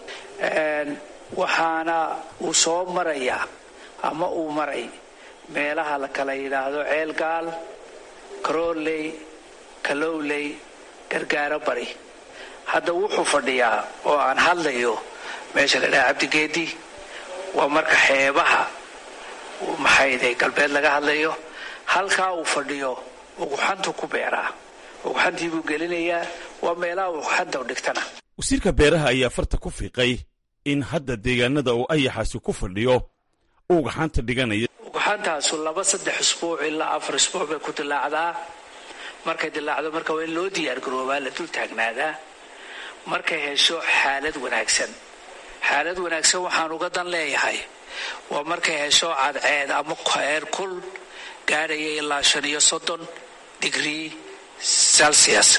waxaana uu soo marayaa ama uu maray meelaha la kala yidhaahdo ceelgaal karooley kalowley gargaaro bari hadda wuxuu fadhiyaa oo aan hadlayo meesha la dhaha cabdigeedi waa marka xeebaha maxayde galbeed laga hadlayo halkaa uu fadhiyo uguxantu ku beeraa uguxantii buu gelinayaa waa meelaha uguxanta dhigtana wasiirka beeraha ayaa farta ku fiiqay in hadda deegaanada uu ayaxaasi ku fadhiyo uu ugaxanta dhiganaya uguxantaasu laba saddex isbuuc ilaa afar isbuuc bay ku dilaacdaa markay dilaacdo marka waa in loo diyaargaroobaa la dul taagnaadaa markay hesho xaalad wanaagsan xaalad wanaagsan waxaan uga dan leeyahay waa markay hesho cadceed ama heer kul gaadhaya ilaa shan iyo soddon digrii celsius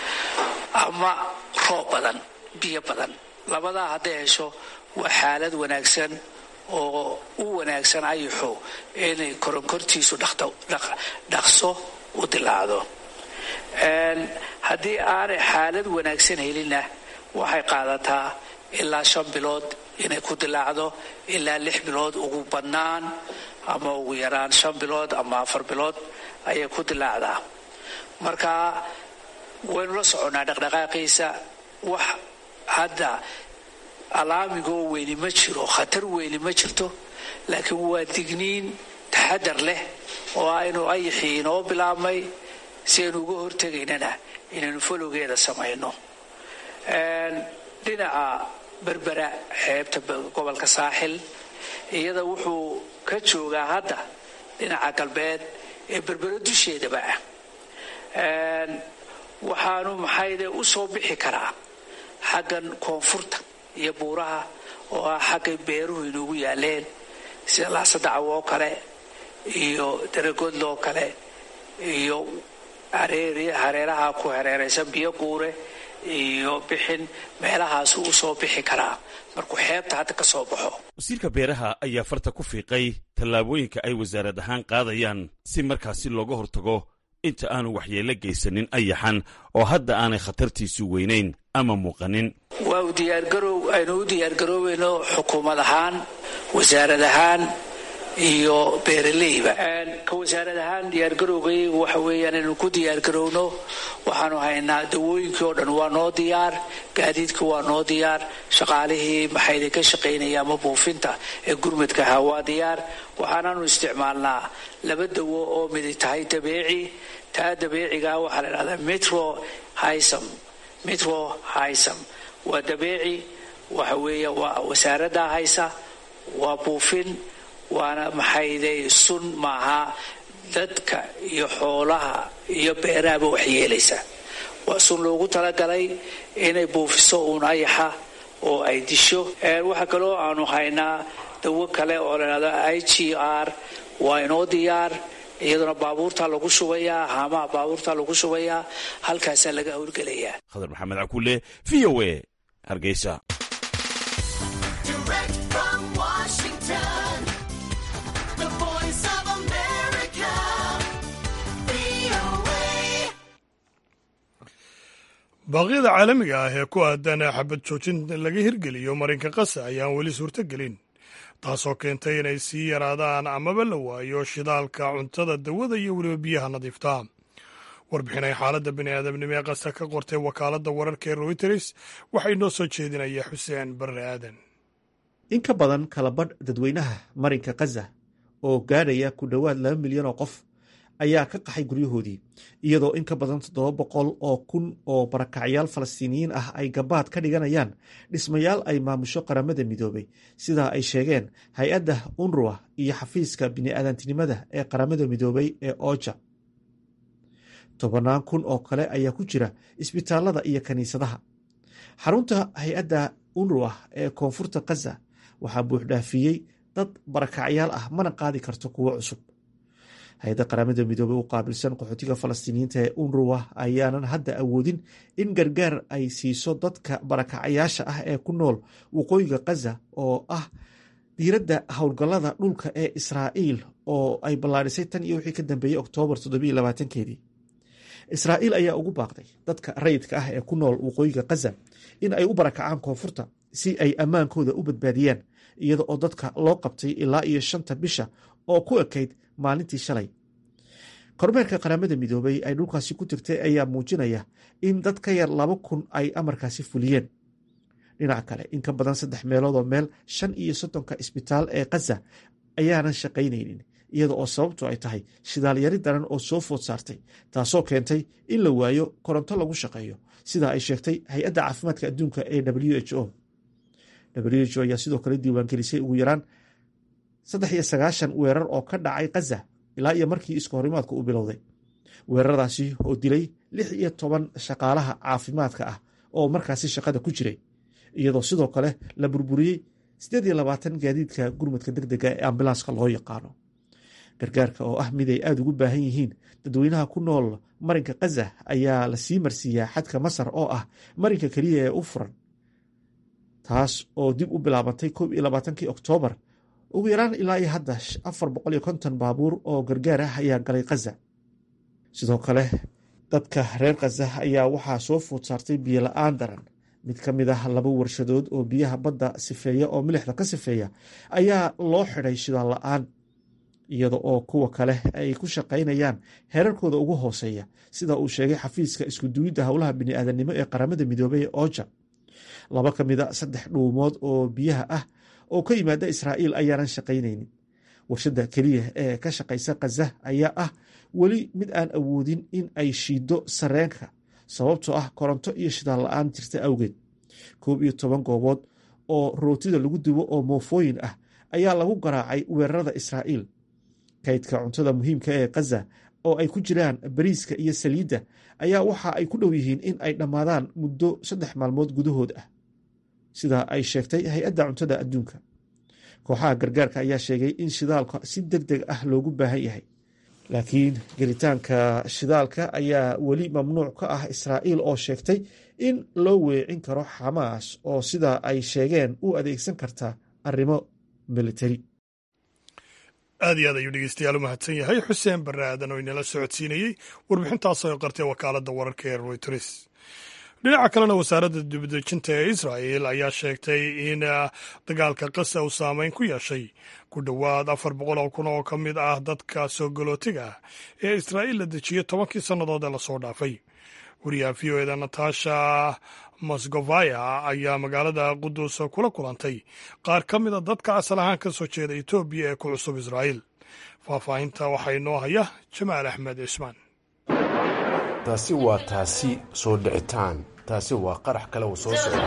ama roob badan biyo badan labadaa hadday hesho waa xaalad wanaagsan oo u wanaagsan ayaxu inay koronkortiisu dhaqso u dilaacdo haddii aanay xaalad wanaagsan helinna waxay qaadataa ilaa shan bilood inay ku dilaacdo ilaa lix bilood ugu badnaan ama ugu yaraan shan bilood ama afar bilood ayay ku dilaacdaa marka waynu la soconnaa dhaqdhaqaaqiisa wax hadda alaamigoo weyni ma jiro khatar weyni ma jirto laakiin waa digniin taxadar leh oo aynu ayaxii inoo bilaabmay si aynu uga hortegaynana inaynu folowgeeda samayno dhinaca berbera xeebta gobolka saaxil iyada wuxuu ka joogaa hadda dhinaca galbeed ee berbero dusheedaba ah waxaanu maxayde u soo bixi karaa xaggan koonfurta iyo buuraha oo ah xaggay beeruhu inugu yaaleen sida laasadacaw oo kale iyo daragodlo oo kale iyo hareeraha ku hareeraysan biyo guure iyo bixin meelahaasu u soo bixi karaa markuu xeebta hadda ka soo baxo wasiirka beeraha ayaa farta ku fiiqay tallaabooyinka ay wasaarad ahaan qaadayaan si markaasi looga hortago inta aanu waxyeello geysanin ayaxan oo hadda aanay khatartiisu weynayn ama muuqanin waa u diyaargarow aynu u diyaargaroobayno xukuumad ahaan wasaarad ahaan iyo beeraleyba ka wasaarad ahaan diyaargarowgaygu waxa weeyaan inaynu ku diyaargarowno waxaanu haynaa dawooyinkii oo dhan waa noo diyaar gaadiidka waa noo diyaar shaqaalihii maxayda ka shaqaynaya ama buufinta ee gurmadka ahaa waa diyaar waxaanaanu isticmaalnaa laba dawo oo midi tahay dabeeci taa dabeeciga waxaa la dhahdaa metro hisam metro hisam waa dabeeci waxa weeye waa wasaaraddaa haysa waa buufin waana maxayday sun maaha dadka iyo xoolaha iyo beerahaba waxyeelaysa waa sun loogu talagalay inay buufiso uun ayaxa oo ay disho waxaa kaloo aanu haynaa dawo kale oo ladhahdo i g r waa inoo diyaar iyaduna baabuurtaa lagu shubayaa haamaha baabuurtaa lagu shubayaa halkaasaa laga howlgelayaa khadar maxamed cakuule v o a hargeysa baaqyada caalamiga ah ee ku aadan xabad joojin laga hirgeliyo marinka qasa ayaan weli suurtogelin taasoo keentay inay sii yaraadaan amaba la waayo shidaalka cuntada dawada iyo weliba biyaha nadiifta warbixinay xaaladda bini'aadamnimo ee qasa ka qortay wakaaladda wararka ee royters waxay noo soo jeedinaya xuseen barre aadan in ka badan kalabadh dadweynaha marinka khaza oo gaadhaya ku dhowaad laba milyan oo qof ayaa ka qaxay guryahoodii iyadoo in ka badan toddoba boqol oo kun oo barakacyaal falastiiniyiin ah ay gabaad ka dhiganayaan dhismayaal ay maamusho qaramada midoobay sidaa ay sheegeen hay-adda unruwa iyo xafiiska bini'aadantinimada ee qaramada midoobay ee ooja tobannaan kun oo kale ayaa ku jira isbitaalada iyo kiniisadaha xarunta hay-adda unruwa ee koonfurta khaza waxaa buuxdhaafiyey dad barakacyaal ah mana qaadi karto kuwo cusub hay-adda qaramada midoobey u qaabilsan qaxootiga falastiiniyiinta ee unruwa ayaanan hadda awoodin in gargaar ay siiso dadka barakacayaasha ah ee ku nool waqooyiga khaza oo ah diiradda howlgallada dhulka ee israa'iil oo ay ballaadhisay tan iyo wixii ka dambeeyey oktoobar keedii israa'iil ayaa ugu baaqday dadka rayidka ah ee ku nool waqooyiga khaza in ay u barakacaan koonfurta si ay ammaankooda u badbaadiyaan iyada oo dadka loo qabtay ilaa iyo shanta bisha oo ku ekayd maalintii shalay kormeerka qaramada midoobay ay dhulkaasi ku tirtay ayaa muujinaya in dad ka yar laba kun ay amarkaasi fuliyeen dhinaca kale in ka badan saddex meeloodoo meel shan iyo soddonka isbitaal ee khaza ayaanan shaqaynaynin iyada oo sababtu ay tahay shidaalyari daran oo soo food saartay taasoo keentay in la waayo koronto lagu shaqeeyo sidaa ay sheegtay hay-adda caafimaadka adduunka ee w h o w h o ayaa sidoo kale diiwaangelisay ugu yaraan saddex iyo sagaashan weerar oo ka dhacay khaza ilaa iyo markii isku horimaadku u bilowday weeraradaasi oo dilay lix iyo toban shaqaalaha caafimaadka ah oo markaasi shaqada ku jiray iyadoo sidoo kale la burburiyey siddeed iyo labaatan gaadiidka gurmadka deg dega ee ambilanska loo yaqaano gargaarka oo ah mid ay aada ugu baahan yihiin dadweynaha ku nool marinka khaza ayaa la sii marsiiyaa xadka masar oo ah marinka keliya ee u furan taas oo dib u bilaabantay koob iyo labaatankii oktoobar ugu yaraan ilaa iyo hadda afar boqol iyo konton baabuur oo gargaar ah ayaa galay khaza sidoo kale dadka reer khaza ayaa waxaa soo food saartay biyo la-aan daran mid ka mid ah laba warshadood oo biyaha badda sifeeya oo milixda ka sifeeya ayaa loo xidhay shidaal la-aan iyada oo kuwa kale ay ku shaqaynayaan heerarkooda ugu hooseeya sida uu sheegay xafiiska iskuduwidda howlaha bini'aadanimo ee qaramada midoobey ee ooja laba ka mid a saddex dhuumood oo biyaha ah oo ka yimaada israa'iil ayaanan shaqaynaynin warshadda keliya ee ka shaqaysa khaza ayaa ah weli mid aan awoodin in ay shiiddo sareenka sababtoo ah koronto iyo shidaal la-aan jirta awgeed koob iyo toban goobood oo rootida lagu dubo oo moofooyin ah ayaa lagu garaacay weerarada israa'iil kaydka cuntada muhiimka ee khaza oo ay ku jiraan bariiska iyo saliidda ayaa waxa ay ku dhow yihiin in ay dhammaadaan muddo saddex maalmood gudahood ah sida ay sheegtay hay-adda cuntada adduunka kooxaha gargaarka ayaa sheegay in shidaalka si deg deg ah loogu baahan yahay laakiin gelitaanka shidaalka ayaa weli mamnuuc ka ah israa'iil oo sheegtay in loo weecin karo xamaas oo sida ay sheegeen u adeegsan karta arrimo militari aad iyo aad ayuu dhegeystayaal u mahadsan yahay xuseen barre aadan oo inala socodsiinayey warbixintaas oo qartay wakaaladda wararka ee royters dhinaca kalena wasaaradda dibadejinta ee israa'el ayaa sheegtay in dagaalka qasa uu saameyn ku yeeshay ku dhowaad afar boqol oo kun oo ka mid ah dadka soo galootiga ah ee israa'iil la dejiyey tobankii sannadood ee lasoo dhaafay wariyaha v o eda natasha mosgovaya ayaa magaalada qudus kula kulantay qaar ka mida dadka asal ahaan ka soo jeeda etoobiya ee ku cusub israa'iil faahfaahinta waxaa inoo haya jamaal axmed cismaan taasi waa taasi soo dhicitaan taasi waa qarax kale uu soo socda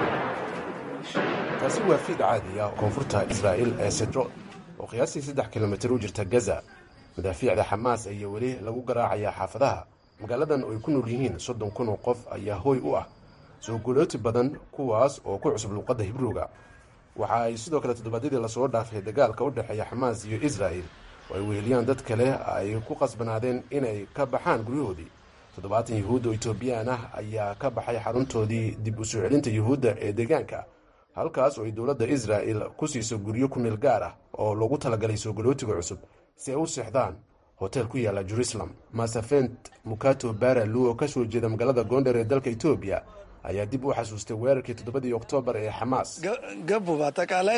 taasi waa fiid caadi ah koonfurta israa'iil ee sedro oo qiyaastii saddex kilomitir u jirta gaza madaafiicda xamaas ayaa weli lagu garaacayaa xaafadaha magaaladan oo ay ku nool yihiin soddon kun oo qof ayaa hooy u ah soo gulooti badan kuwaas oo ku cusub luuqadda hibruuga waxa ay sidoo kale toddobaadyadii lasoo dhaafay dagaalka u dhexeeya xamaas iyo israa'il oo ay weheliyaan dad kale ay ku qasbanaadeen inay ka baxaan guryahoodii toddobaatan yuhuud oo etoobiyaan ah ayaa ka baxay xaruntoodii dib u soo celinta yuhuudda ee deegaanka halkaas oo ay dowladda israa'il ku siiso guryo ku meel gaar ah oo loogu talagalay soo galootiga cusub si ay u seexdaan hotel ku yaalla jerusalem masafent mukato baralu oo ka soo jeeda magaalada goondher ee dalka etoobiya ayaa dib u xasuustay weerarkii toddobadii oktoobar ee xamaas ገቡ በአጠቃላይ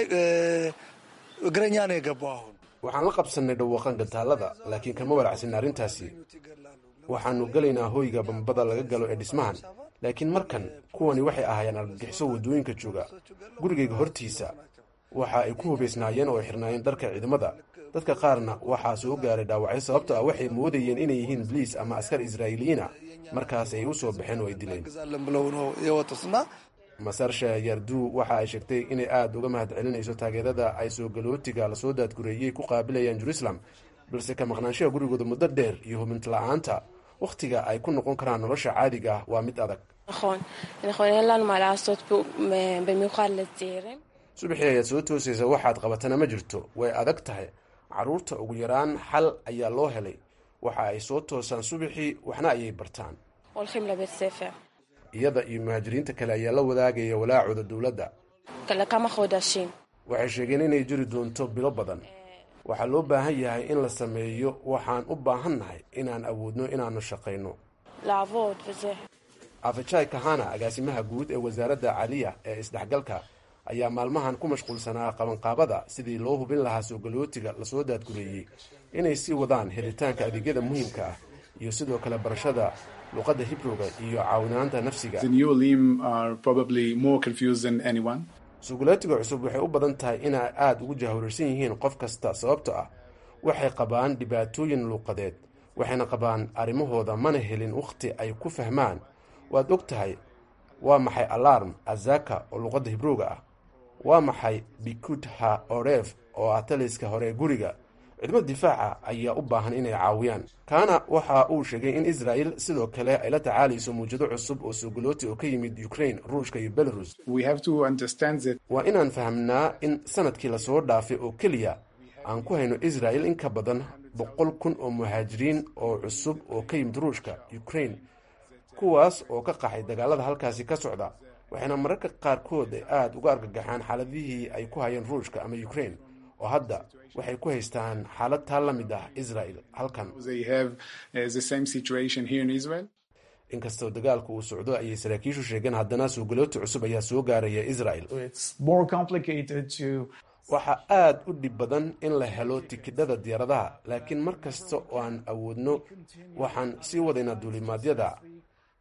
እግረኛ ነው የገባው አሁን waxaan la qabsannay dhawaqan gantaalada laakiin kama walacsin arrintaasi waxaannu gelaynaa hoyga bambada laga galo ee dhismahan laakiin markan kuwani waxay ahaayeen argagixiso waddooyinka jooga gurigayga hortiisa waxa ay ku hubaysnaayeen oo ay xirnaayeen dharka ciidamada dadka qaarna waxaa soo gaaray dhaawacyo sababto ah waxay moodayeen inay yihiin boliis ama askar israa'iiliyiina markaas ay u soo baxeen oo ay dileen ብለው ነው የወጡትና masarsha yardu waxa ay sheegtay inay aada uga mahad celinayso taageerada ay soo galootiga lasoo daadgureeyey ku qaabilayaan jerusalem balse ka maqnaanshaha gurigooda muddo dheer iyo hubinti la-aanta wakhtiga ay ku noqon karaan nolosha caadiga ah waa mid adag נכון, נכון, אין לנו מה לעשות פה, מ- במיוחד לצעירים. subaxii ayaad soo toosaysa waxaad qabatana ma jirto way adag tahay carruurta ugu yaraan xal ayaa loo helay waxa ay soo toosaan subaxii waxna ayay bartaan הולכים לבית ספר. iyada iyo muhaajiriinta kale ayaa la wadaagaya walaacooda dowladda לכמה חודשים. waxay sheegeen inay jiri doonto bilo badan waxaa loo baahan yahay in la sameeyo waxaan u baahannahay inaan awoodno inaannu shaqayno לעבוד וזה. afajai kahana agaasimaha guud ee wasaaradda caliya ee isdhexgalka ayaa maalmahan ku mashquulsanaa qabanqaabada sidii loo hubin lahaa soo galootiga lasoo daadgureeyey inay sii wadaan helitaanka adeegyada muhiimka ah iyo sidoo kale barashada luqadda hibruga iyo caawinaanta nafsiga The new Lim are probably more confused than anyone. sugulootiga cusub waxay u badan tahay inay aada ugu jahwarsan yihiin qof kasta sababto ah waxay qabaan dhibaatooyin luuqadeed waxayna qabaan arrimahooda mana helin wakhti ay ku fahmaan waad og tahay waa maxay alarm azaka oo luuqadda hibruuga ah waa maxay bikudha oref oo ah taliska hore ee guriga cidmo difaaca ayaa u baahan inay caawiyaan kaana waxa uu sheegay in israa'il sidoo kale ay la tacaalayso muwjado cusub oo sugalooti oo ka yimid ukraine ruushka iyo belarus We have to understand that waa inaan fahamnaa in sanadkii lasoo dhaafay oo keliya aan ku hayno israa'il in ka badan boqol kun oo muhaajiriin oo cusub oo ka yimid ruushka ukraine kuwaas oo ka qaxay dagaalada halkaasi ka socda waxayna mararka qaarkood ay aada uga argagaxaan xaaladihii ay ku hayeen ruushka ama ukraine oo hadda waxay ku haystaan xaalad taa la mid ah israa'il halkan they have uh, the same situation here in Israel. inkastoo dagaalku uu socdo ayay saraakiishu sheegeen haddana suugalooti cusub ayaa soo gaaraya israa'il It's more complicated to waxaa aada u dhib badan in la helo tikidhada diyaaradaha laakiin mar kasta oo aan awoodno waxaan sii wadaynaa duulimaadyada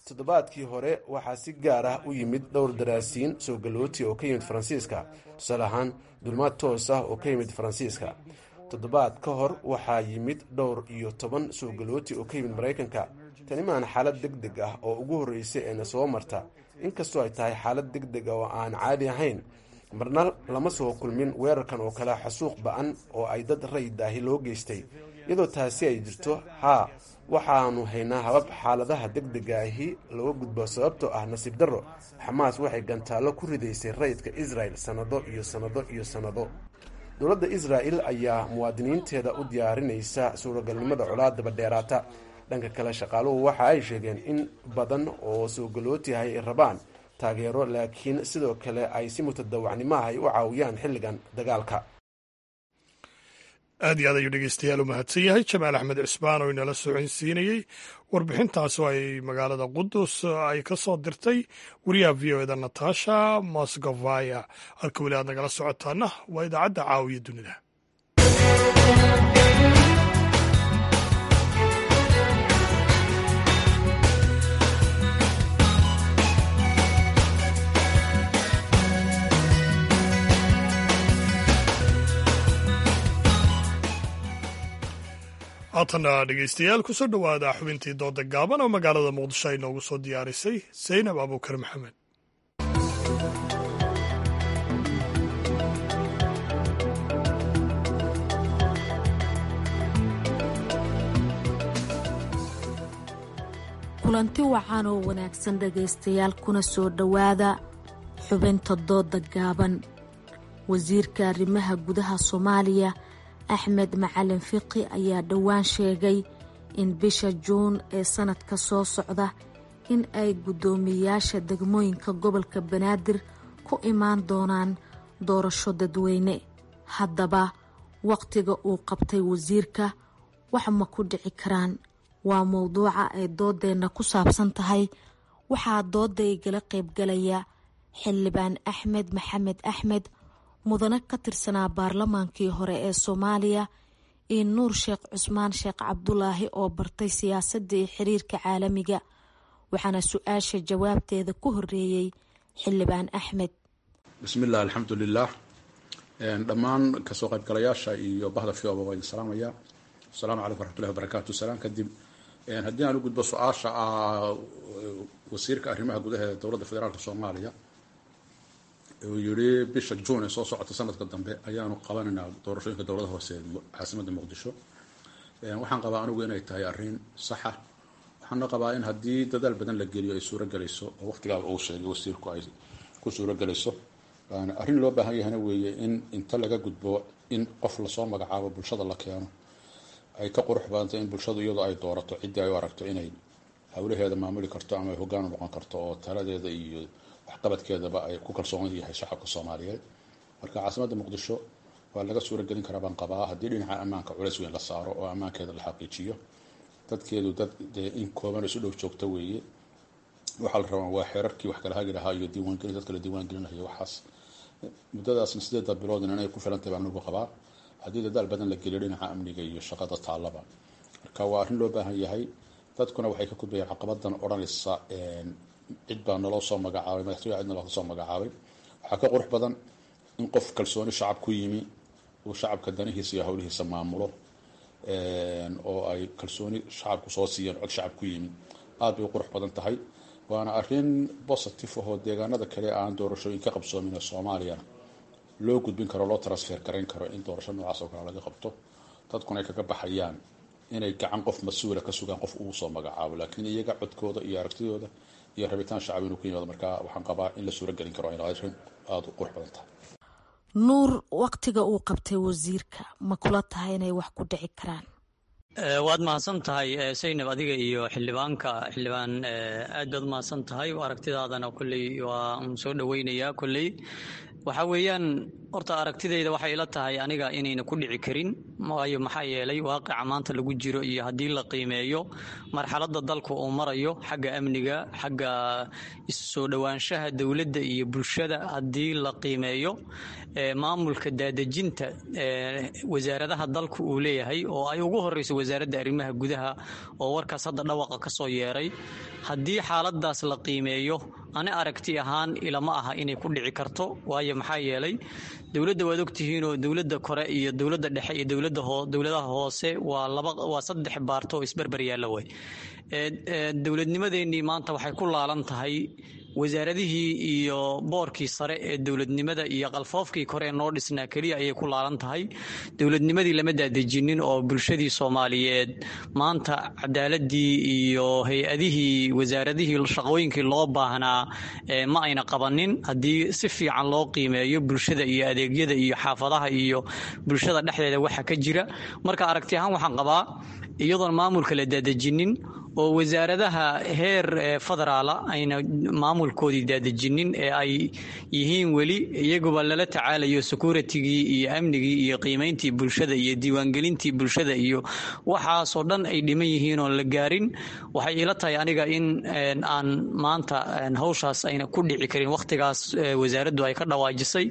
toddobaadkii hore waxaa si gaar ah u yimid dhowr daraasiin soo galooti oo ka yimid faransiiska tusaale ahaan dulmaad toos ah oo ka yimid faransiiska toddobaad ka hor waxaa yimid dhowr iyo toban soo galooti oo ka yimid maraykanka tani maan xaalad deg deg ah oo ugu horreysay eena soo marta inkastoo ay tahay xaalad deg deg ah oo aan caadi ahayn marna lama soo kulmin weerarkan oo kale xasuuq ba-an oo ay dad rayidaahi loo geystay iyadoo taasi ay jirto haa waxaanu haynaa habab xaaladaha deg dega ahi looga gudbo sababtoo ah nasiib darro xamaas waxay gantaallo ku ridaysay rayidka israel sannado iyo sannado iyo sannado dowladda israa'el ayaa muwaadiniinteeda u diyaarinaysa suuragalnimada colaadaba dheeraata dhanka kale shaqaaluhu waxa ay sheegeen in badan oo soo galootihay ay rabaan taageero laakiin sidoo kale ay si mutadawacnimo ah ay u caawiyaan xilligan dagaalka aad iyo aad ayuu dhegeystayaal u mahadsan yahay jamaal axmed cisbaan oo inala soconsiinayey warbixintaas oo ay magaalada qudus ay ka soo dirtay wariyaha v o eda natasha mosgovaya halka weli aad nagala socotaana waa idaacadda caawiya dunida haatana dhegeystayaal kusoo dhowaada xubintii dooda gaaban oo magaalada muqdisho ay noogu soo diyaarisay saynab abuukar maxamed kulanti wacan oo wanaagsan dhegaystayaal kuna soo dhowaada xubinta dooda gaaban wasiirka arrimaha gudaha soomaaliya axmed macalin fiqi ayaa dhowaan sheegay in bisha juun ee sanadka soo socda in ay guddoomiyayaasha degmooyinka gobolka banaadir ku imaan doonaan doorasho dadweyne haddaba wakhtiga uu qabtay wasiirka wax ma ku dhici karaan waa mowduuca ay doodeenna ku saabsan tahay waxaa dooda igala qaybgalaya xildhibaan axmed maxamed axmed mudane ka tirsanaa baarlamaankii hore ee soomaaliya iyo nuur sheekh cusmaan sheekh cabdulaahi oo bartay siyaasadda iyo xiriirka caalamiga waxaana su-aasha jawaabteeda ku horeeyey xildhibaan axmed bismillaah alxamdulilah dhammaan kasoo qaybgalayaasha iyo bahda fioba waa idin salaamaya asalaamu calaykum waraxmatullahi wabarakaatu salaan kadib haddii aan u gudbo su-aasha wasiirka arrimaha gudaha ee dowladda federaalk soomaaliya uu yidhi bisha juun ee soo socota sanadka dambe ayaanu qabanaynaa doorashooyinka dowlada hoose caasimada muqdisho waxaan qabaa anigu inay tahay arrin saxa waxaana qabaa in haddii dadaal badan la geliyo ay suurogelayso oo waqtigaaba uu sheegay wasiirku ay ku suurogelayso arrin loo baahan yahana weeye in inta laga gudbo in qof lasoo magacaabo bulshada la keeno ay ka qurux badantay in bulshadu iyadoo ay doorato ciddii ay u aragto inay howlaheeda maamuli karto ama ay hoggaan u noqon karto oo taladeeda iyo waxqabadkeedaba ay ku kalsoon yahay shacabka soomaaliyeed marka caasimadda muqdisho waa laga suuragelin karaa baan qabaa haddii dhinaca ammaanka culays weyn la saaro oo ammaankeeda la xaqiijiyo dadkeedu dad dee in kooban isu dhow joogta weeye waxaa la rabaa waa xeerarkii wax kala hagi lahaa iyo diiwaangelin dadka la diiwaangelinayo waxaas muddadaasna sideedda biloodna inay ku filantahay baan anigu qabaa haddii dadaal badan la geliyo dhinaca amniga iyo shaqada taallaba marka waa arrin loo baahan yahay dadkuna waxay ka gudbayaan caqabadan odhanaysa cid baa naloo soo magacaabay madaxtooya cid naloo soo magacaabay waxaa ka qurux badan in qof kalsooni shacab ku yimi uu shacabka danihiisa iyo howlihiisa maamulo oo ay kalsooni shacabku soo siiyeen cod shacab ku yimi aad bay u qurux badan tahay waana arrin positive ahoo deegaanada kale aan doorashooyin ka qabsoomin ee soomaaliyana loo gudbin karo loo transfer garayn karo in doorasho noocaas oo kale laga qabto dadkuna ay kaga baxayaan inay gacan qof mas-uula ka sugaan qof uu soo magacaabo laakiin iyaga codkooda iyo aragtidooda iyo rabitaan shacab inuu ku yimaado marka waxaan qabaa in la suuragelin karo inay arrin aada u qurux badan tahay nuur wakhtiga uu qabtay wasiirka ma kula tahay inay wax ku dhici karaan waad mahadsan tahay saynab adiga iyo xildhibaanka xildhibaan aad baad mahadsan tahay aragtidaadana kolley waa un soo dhoweynayaa kolley waxa weeyaan horta aragtidayda waxay ila tahay aniga inayna ku dhici karin waayo maxaa yeelay waaqica maanta lagu jiro iyo haddii la qiimeeyo marxaladda dalka uu marayo xagga amniga xagga soo dhowaanshaha dowladda iyo bulshada haddii la qiimeeyo maamulka daadejinta wasaaradaha dalka uu leeyahay oo ay ugu horeyso wasaaradda arrimaha gudaha oo warkaas hadda dhawaqa ka soo yeeray haddii xaaladaas la qiimeeyo ani aragti ahaan ilama aha inay ku dhici karto waayo maxaa yeelay dowladda waad ogtihiinoo dowladda kore iyo dowladda dhexe iyo dowladda dowladaha hoose waa laba waa saddex baarto oo isberber yaalla way dowladnimadeennii maanta waxay ku laalan tahay wasaaradihii iyo boorkii sare ee dowladnimada iyo qalfoofkii kore ee noo dhisnaa keliya ayay ku laalan tahay dowladnimadii lama daadejinin oo bulshadii soomaaliyeed maanta cadaaladii iyo hay-adihii wasaaradihii shaqooyinkii loo baahnaa ma ayna qabanin haddii si fiican loo qiimeeyo bulshada iyo adeegyada iyo xaafadaha iyo bulshada dhexdeeda waxa ka jira marka aragti ahaan waxaan qabaa iyadoon maamulka la daadejinin oo wasaaradaha heer federaala ayna maamulkoodii daadejinin ee ay yihiin weli iyaguba lala tacaalayo securitigii iyo amnigii iyo qiimayntii bulshada iyo diiwaangelintii bulshada iyo waxaasoo dhan ay dhiman yihiin oon la gaarin waxay ila tahay aniga in aan maanta hawshaas ayna ku dhici karin wakhtigaas wasaaraddu ay ka dhawaajisay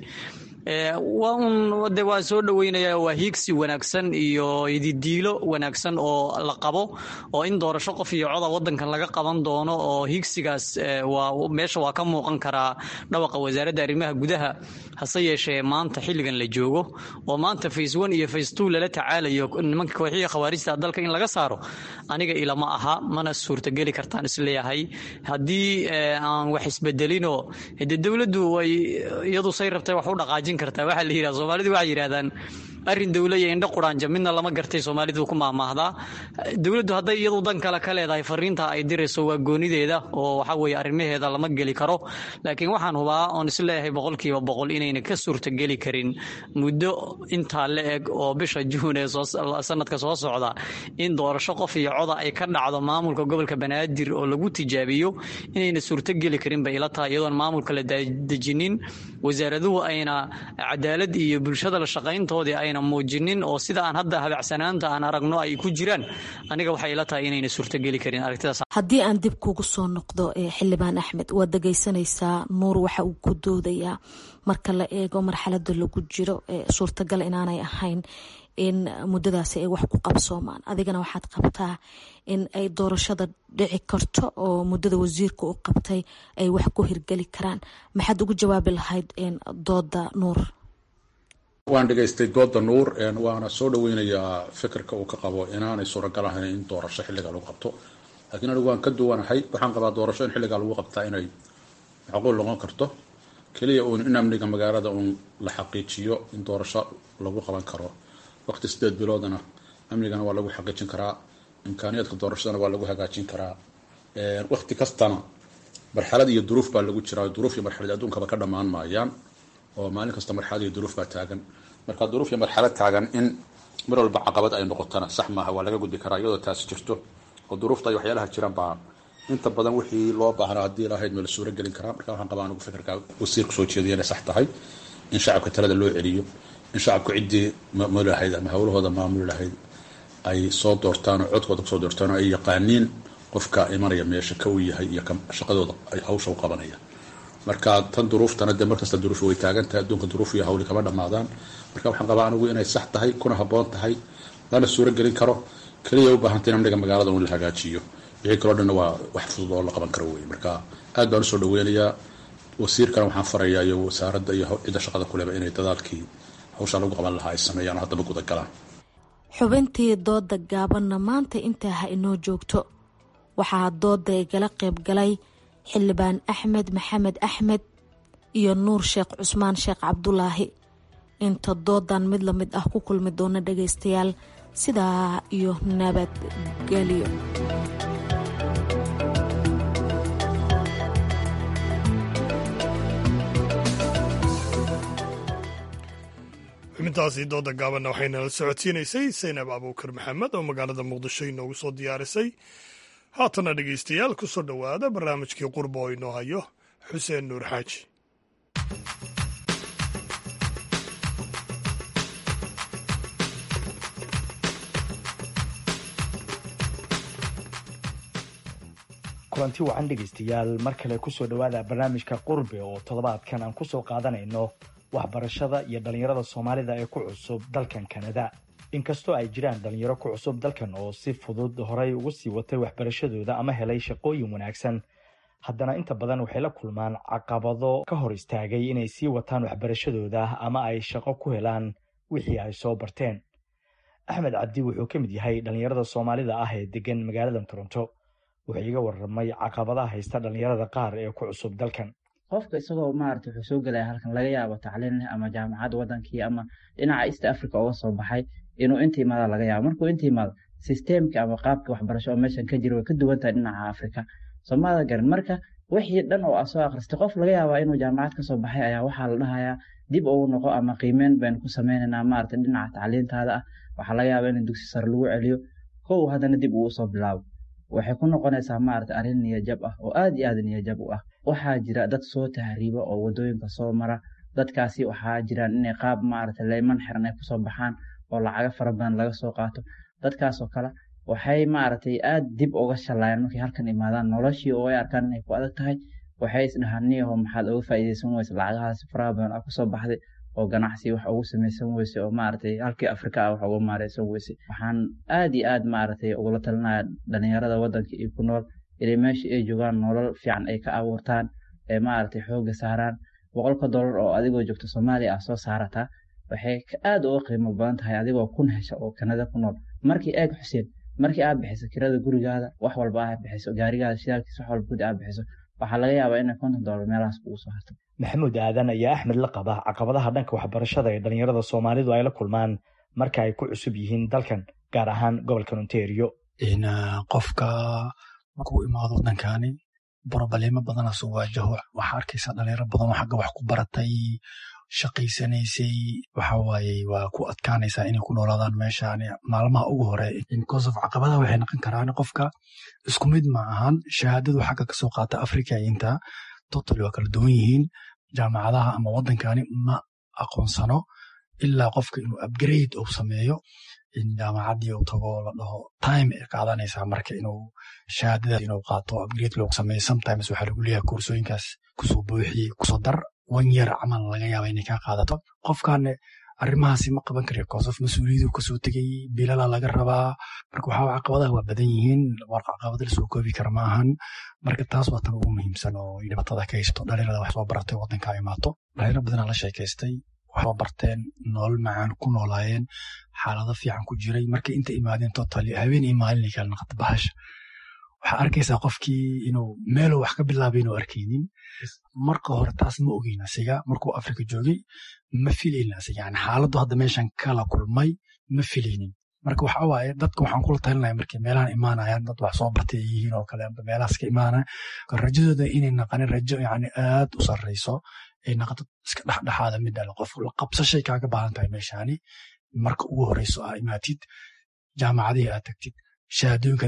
waa un de waa soo dhoweynaya waa hiigsi wanaagsan iyo ididiilo wanaagsan oo la qabo oo in doorasho qof iyo coda wadankan laga qaban doono oo hiigsigaas waa meesha waa ka muuqan karaa dhawaqa wasaaradda arrimaha gudaha hase yeeshee maanta xilligan la joogo oo maanta face one iyo face two lala tacaalayo nimanka kooxiya khawaarijta dalka in laga saaro aniga ilama aha mana suurtageli kartaan isleeyahay haddii aan wax isbedelinoo de dowladdu way iyadu say rabtay wax u dhaqaajin kartaa waxaa la yidhaha soomaalidu waxay yidhahdaan arrin dowla iyo indho quraanja midna lama gartay soomaalidu ku maahmaahdaa dowladdu hadday iyadu dan kale ka leedahay fariinta ay dirayso waa goonideeda oo waxa weeye arrimaheeda lama geli karo laakiin waxaan hubaa oon isleeyahay boqolkiiba boqol inayna ka suurtageli karin muddo intaa la eg oo bisha juun ee sanadka soo socda in doorasho qof iyo coda ay ka dhacdo maamulka gobolka banaadir oo lagu tijaabiyo inayna suurtogeli karin bay ila tahay iyadoon maamulka la dejinin wasaaraduhu ayna cadaalad iyo bulshada la shaqayntoodii ayna muujinin oo sida aan hadda habacsanaanta aan aragno ay ku jiraan aniga waxay ila tahay inayna suurtogeli karin aragtidaas haddii aan dib kugu soo noqdo xildhibaan axmed waad dhegaysanaysaa nuur waxa uu ku doodayaa marka la eego marxalada lagu jiro suurtagal inaanay ahayn in muddadaasi ay wax ku qabsoomaan adigana waxaad qabtaa in ay doorashada dhici karto oo muddada wasiirka u qabtay ay wax ku hirgeli karaan maxaad ugu jawaabi lahayd dooda nuur waan dhegaystay dooda nuur waana soo dhaweynayaa fikirka uu ka qabo inaanay suuragal ahayn in doorasho xilligaa lagu qabto laakiin anigu waan ka duwanahay waxaan qabaa doorasho in xilligaa lagu qabtaa inay macquul noqon karto keliya uun in amniga magaalada uun la xaqiijiyo in doorasho lagu qaban karo waqti sideed biloodana amnigana waa lagu xaqiijin karaa imkaaniyaadka doorashadana waa lagu hagaajin karaa waqti kastana marxalad iyo duruuf baa lagu jiraa duruuf iyo marxalad adduunkaba ka dhammaan maayaan oo maalin kasta marxalad iyo duruuf baa taagan marka duruuf iyo marxalad taagan in mar walba caqabad ay noqotana sax maaha waa laga gudbi karaa iyadoo taasi jirto oo duruufta iyo waxyaalaha jiraan baa inta badan wixii loo baahnaa haddii lahayd ma la suuro gelin karaa marka waxaan qabaa anigu fikirka wasiirku soo jeediya inay sax tahay in shacabka talada loo celiyo in shacabku ciddii maamuli lahayd ama howlahooda maamuli lahayd ay soo doortaan oo codkooda kusoo doortaan oo ay yaqaaniin qofka imanaya meesha ka uu yahay iyo shaqadooda ay hawsha u qabanaya marka tan duruuftana dee markasta duruuf way taagan tahay adduunka duruuf iyo hawli kama dhammaadaan marka waxaan qabaa anigu inay sax tahay kuna habboon tahay lana suuro gelin karo keliya u baahantay in amniga magaalada un la hagaajiyo wixii kaloo dhanna waa wax fudud oo la qaban karo wey marka aad baan usoo dhaweynayaa wasiirkana waxaan farayaa iyo wasaaradda iyo cidda shaqada kuleba inay dadaalkii hawshaa lagu qaban lahaa ay sameeyaan oo haddaba guda galaan xubintii dooda gaabanna maanta intaa ha inoo joogto waxaa dooda igala qayb galay xildhibaan axmed maxamed axmed iyo nuur sheekh cusmaan sheekh cabdulaahi inta doodan mid la mid ah ku kulmi doona dhagaystayaal sidaa iyo nabadgelyo xubintaasi dooda gaabanna waxaynala socodsiinaysay saynab abuukar maxamed oo magaalada muqdisho inoogu soo diyaarisay haatana dhegaystayaal ku soo dhowaada barnaamijkii qurba oo inoo hayo xuseen nuur xaaji kulanti wacan dhegaystayaal mar kale kusoo dhowaada barnaamijka qurbe oo toddobaadkan aan kusoo qaadanayno waxbarashada iyo dhallinyarada soomaalida ee ku cusub dalkan kanada inkastoo ay jiraan dhallinyaro ku cusub dalkan oo si fudud horay ugu sii watay waxbarashadooda ama helay shaqooyin wanaagsan haddana inta badan waxay la kulmaan caqabado ka hor istaagay inay sii wataan waxbarashadooda ama ay shaqo ku helaan wixii ay soo barteen axmed cabdi wuxuu ka mid yahay dhallinyarada soomaalida ah ee degan magaalada toronto wuxuu iga warramay caqabadaha haysta dhallinyarada qaar ee ku cusub dalkan qofka isagoo maarata wuxuu soo gelaya halkan laga yaabo tacliin leh ama jaamacad wadankii ama dhinaca east africa uga soo baxay inuu inta imaada laga yaabo markuu inta imaado sisteemka ama qaabka waxbarasho oo meeshan ka jira way ka duwan tahay dhinaca africa soomaalida garan marka wixii dhan oo aa soo akhristay qof laga yaabaa inuu jaamacad kasoo baxay ayaa waxaa la dhahayaa dib ugu noqo ama qiimeyn baynu ku sameynaynaa maarata dhinaca tacliintaada ah waxaa laga yaabaa in dugsi sare lagu celiyo kow haddana dib uu usoo bilaabo waxay ku noqonaysaa maarata arrin niyajab ah oo aad iyo aad niyajab u ah waxaa jira dad soo tahriiba oo wadooyinka soo mara dadkaasi waxaa jiraan inay qaab maarata leyman xiran ay kusoo baxaan oo lacaga fara badan laga soo qaato dadkaasoo kale waxay maaragtay aad dib uga shallaayaan markay halkan imaadaan noloshii oo ay arkaan inay ku adag tahay waxay isdhahaan niyaho maxaad uga faa'iidaysan weyse lacagahaas faraha badan aa kusoo baxday oo ganacsi wax ugu samaysan weyse oo maaragtay halkii afrika ah wax uga maareysan weyse waxaan aad iyo aad maaragtay ugula talinaya dhalinyarada waddanka iyo ku nool inay meesha ay joogaan nolol fiican ay ka abuurtaan ee maaragtay xoogga saaraan boqolka dollar oo adigoo joogto soomaaliya ah soo saarataa waxay aad uga qiimo badan tahay adigoo kun hesha oo kanada ku nool markii eeg xuseen markii aad bixiso kirada gurigaada wax walba aad bixiso gaarigaada shidaalkiisa wax walba gudi aad bixiso waxaa laga yaabaa inay konton dollar meelahaas kugu soo harto maxamuud aadan ayaa axmed la qaba caqabadaha dhanka waxbarashada ee dhallinyarada soomaalidu ay la kulmaan marka ay ku cusub yihiin dalkan gaar ahaan gobolkan ontario qofka markuu imaado wadankani brobaleemo badanaa soo waajaho waxaa arkaysaa dhalinyaro badan oo xagga wax ku baratay shaqaysanaysay waxa waaye waa ku adkaanaysaa inay ku noolaadaan meeshaan maalmaha ugu hore because of caqabadaha waxay noqon karaan qofka isku mid ma ahan shahaadadu xagga kasoo qaata africa inta totally waa kala duwan yihiin jaamacadaha ama wadankani ma aqoonsano ilaa qofka inuu upgrade uu sameeyo in jaamacadii uu tago la dhaho time ay qaadanaysaa marka inuu shahaadada inuu qaato upgrade loogu sameeyo sometimes waxaa lagu leeyahay koorsooyinkaas kusoo buuxi kusoo dar one year camal laga yaaba inay kaa qaadato qofkan arrimahaasi ma qaban karayo koosof mas-uuliyadu kasoo tegay bilala laga rabaa marka waxaa caqabadaha waa badan yihiin war caqabada lasoo koobi kara ma ahan marka taas waa tan ugu muhiimsan oo dhibaatada ka haysto dhalinyarada wax soo baratay wadanka imaato dhalinyaro badanaa la sheekaystay waxsoo barteen nolol macaan ku noolaayeen xaalado fiican ku jiray markay inta imaadeen totally habeen iyo maalin kala naqata bahasha waxaa arkaysaa qofkii inuu meeluu wax ka bilaabay inuu arkaynin marka hore taas ma ogeyn asiga markuu afrika joogay ma filaynin asiga yani xaaladdu hadda meeshan kala kulmay ma filaynin marka waxa waaye dadka waxaan kula talinaya markay meelahan imaanayaan dad wax soo bartay ay yihiin oo kale meelahaas ka imaanaya rajadooda inay naqanin rajo yani aad u sarreyso ay naqato iska dhexdhexaada mid ale qof la qabsashay kaaga baahan tahay meeshani marka ugu horeyso aa imaatid jaamacadihii aad tagtid shahaadooyinka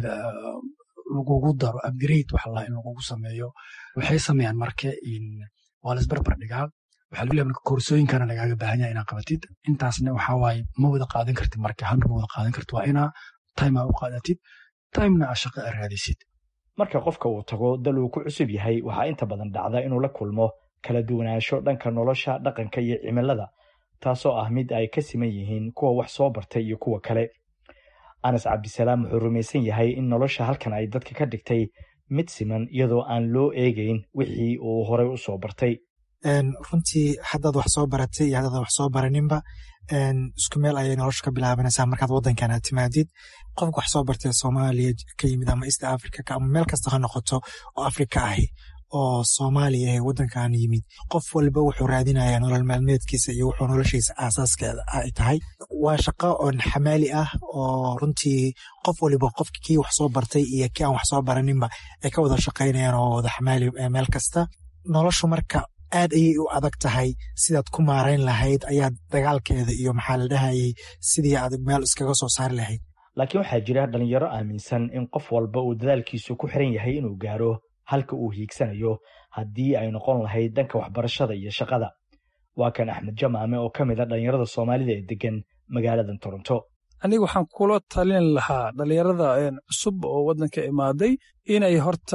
lagugu daro upgrade waxa lahaa in lagugu sameeyo waxay sameeyaan marka waa la isbarbar dhigaa waxaa lagu leeyahay marka koorsooyinkana lagaaga baahan yahay inaad qabatid intaasna waxaa waaye ma wada qaadan kartid marka hanru ma wada qaadan kartid waa inaa time aa u qaadatid timena aa shaqo aa raadisid marka qofka uu tago dal uu ku cusub yahay waxaa inta badan dhacda inuu la kulmo kala duwanaansho dhanka nolosha dhaqanka iyo cimilada taasoo ah mid ay ka siman yihiin kuwa wax soo bartay iyo kuwa kale anas cabdisalaam wuxuu rumaysan yahay in nolosha halkan ay dadka ka dhigtay mid siman iyadoo aan loo eegayn wixii uu horey u soo bartay runtii haddaad wax soo baratay iyo haddaad wax soo baraninba isku meel ayay nolosha ka bilaabanaysaa markaad waddankan aad timaadid qofka wax soo bartay soomaaliya ka yimid ama east africa ama meel kasta ha noqoto oo afrika ahi oo soomaaliya ee waddankan yimid qof walba wuxuu raadinayaa nolol maalmeedkiisa iyo wuxuu noloshiisa aasaaskeeda ay tahay waa shaqo oon xamaali ah oo runtii qof waliba qofki kii wax soo bartay iyo kii aan wax soo baraninba ay ka wada shaqaynayaan oo wada xamaali meel kasta noloshu marka aad ayay u adag tahay sidaad ku maarayn lahayd ayaad dagaalkeeda iyo maxaa la dhahayay sidii aad meel iskaga soo saari lahayd laakiin waxaa jira dhalinyaro aaminsan in qof walba uu dadaalkiisu ku xiran yahay inuu gaaro halka uu hiigsanayo haddii ay noqon lahayd dhanka waxbarashada iyo shaqada waa kan axmed jamaame oo ka mid a dhalinyarada soomaalida ee degan magaalada toronto aniga waxaan kula talin lahaa dhalinyarada cusub oo waddanka imaaday inay horta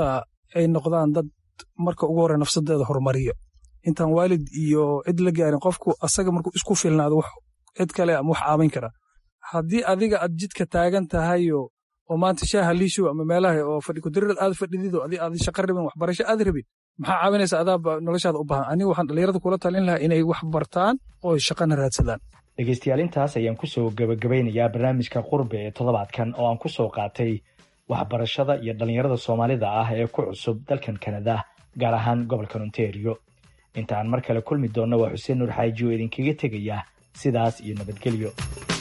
ay noqdaan dad marka ugu horey nafsadeeda horumariyo intaan waalid iyo cid la gaarin qofku asaga markuu isku filnaado wax cid kale ama wax caawin kara haddii adiga aad jidka taagan tahayo oo maanta shaaha liishow ama meelaha oo fadhi kudirad aad fadhidido adi aad shaqo rabin waxbarasho aad rabin maxaa caawinaysa adaaba noloshaada u baahan aniga waxaan dhallinyarada kula talin lahaa inay wax bartaan oo shaqana raadsadaan dhegeystayaal intaas ayaan kusoo gebagabeynayaa barnaamijka qurbe ee toddobaadkan oo aan kusoo qaatay waxbarashada iyo dhallinyarada soomaalida ah ee ku cusub dalkan kanada gaar ahaan gobolkan ontario inta aan mar kale kulmi doonno waa xuseen nuur xaaji oo idinkaga tegaya sidaas iyo nabadgelyo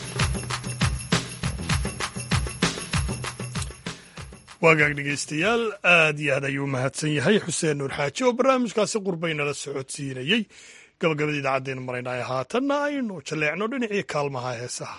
waagaag dhegaystayaal aad iyo aad ayuu mahadsan yahay xuseen nuur xaaji oo barnaamijkaasi qurbaynala socodsiinayey gabagabada idaacaddeen maraynaayo haatanna aynu jalleecno dhinacii kaalmaha heesaha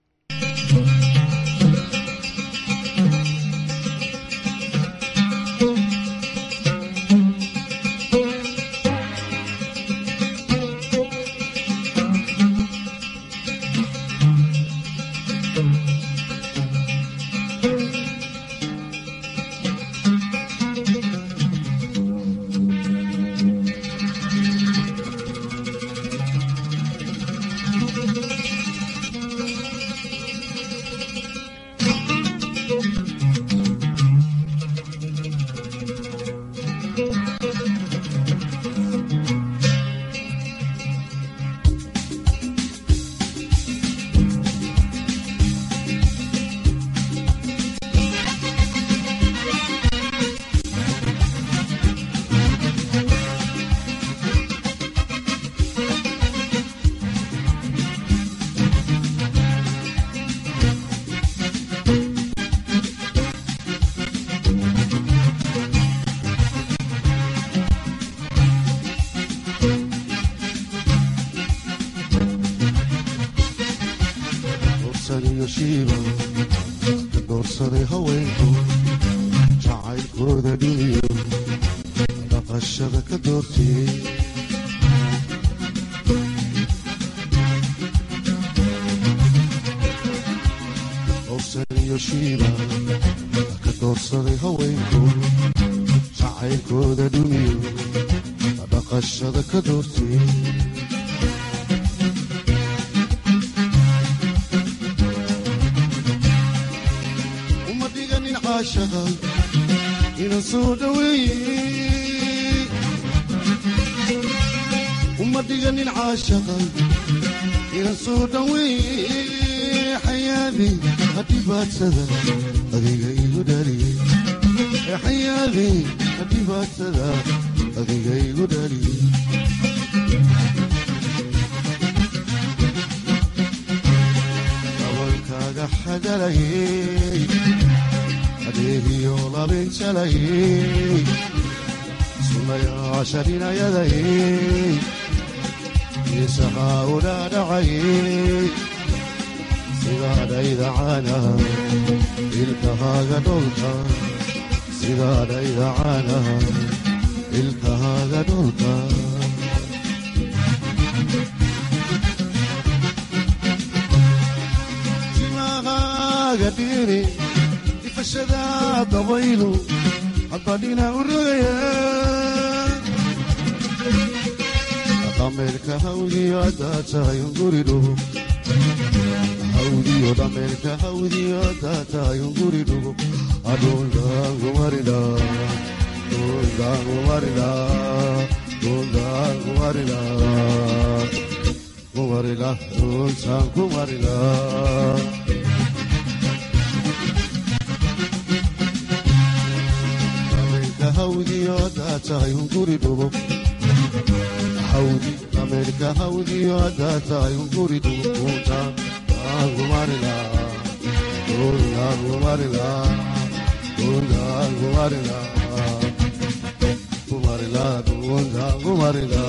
doorsaday haweenku jacaylkooda dhiniyo dhaqashada ka doortiyey dorsaniyo shiiba ka doorsaday haweenku jacaylkooda dhiniyo dhaqashada ka doortiyey inan soo dhaweeye uma dhiganin caashaqa inan soo dhaweeye xayaadi hadhibaadsada adiga igu dhaliye xayaadi hadhibaadsada adiga igu dhaliye dabalkaaga xadalayey adeegiyo labinjalayey sunayaasha dhinayadayey isahaa udhaadhacayey sidaadhaydacana ilkahaaga dholka sidaadhaydacana ilkahaaga dholka timahaaga dhiri ifashada dabaylu hadbadhina u rogaya dhameerka hawdiyo haddaa tahay unguri dhugo hawdiyo dhameerka hawdiyo haddaa tahay unguri dhugo adhuldaangumarida dhuldaangumarida dhuldaangumarida kumarila dhultaan kumarila hawdiyo haddaa tahay unguri dhugo hawdi ameerika hawdiyo haddaa tahay unguri dhugo kuuntaan aangumarila kuuntaangumarila kuuntaangumarila kumarila kuuntaangumarila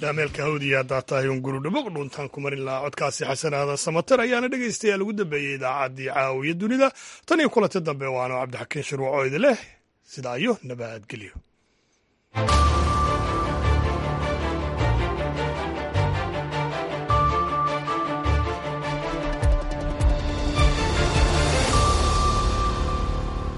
saameelka hawdiya haddaa tahay un guru dhaboq dhuntaan ku marin lahaa codkaasi xasanaada samater ayaana dhegaystayaal ugu dambeeyey idaacaddii caawiya dunida tan iyo kulanti dambe waano cabdixakiin shirwaco idin leh sidaa iyo nabadgelyo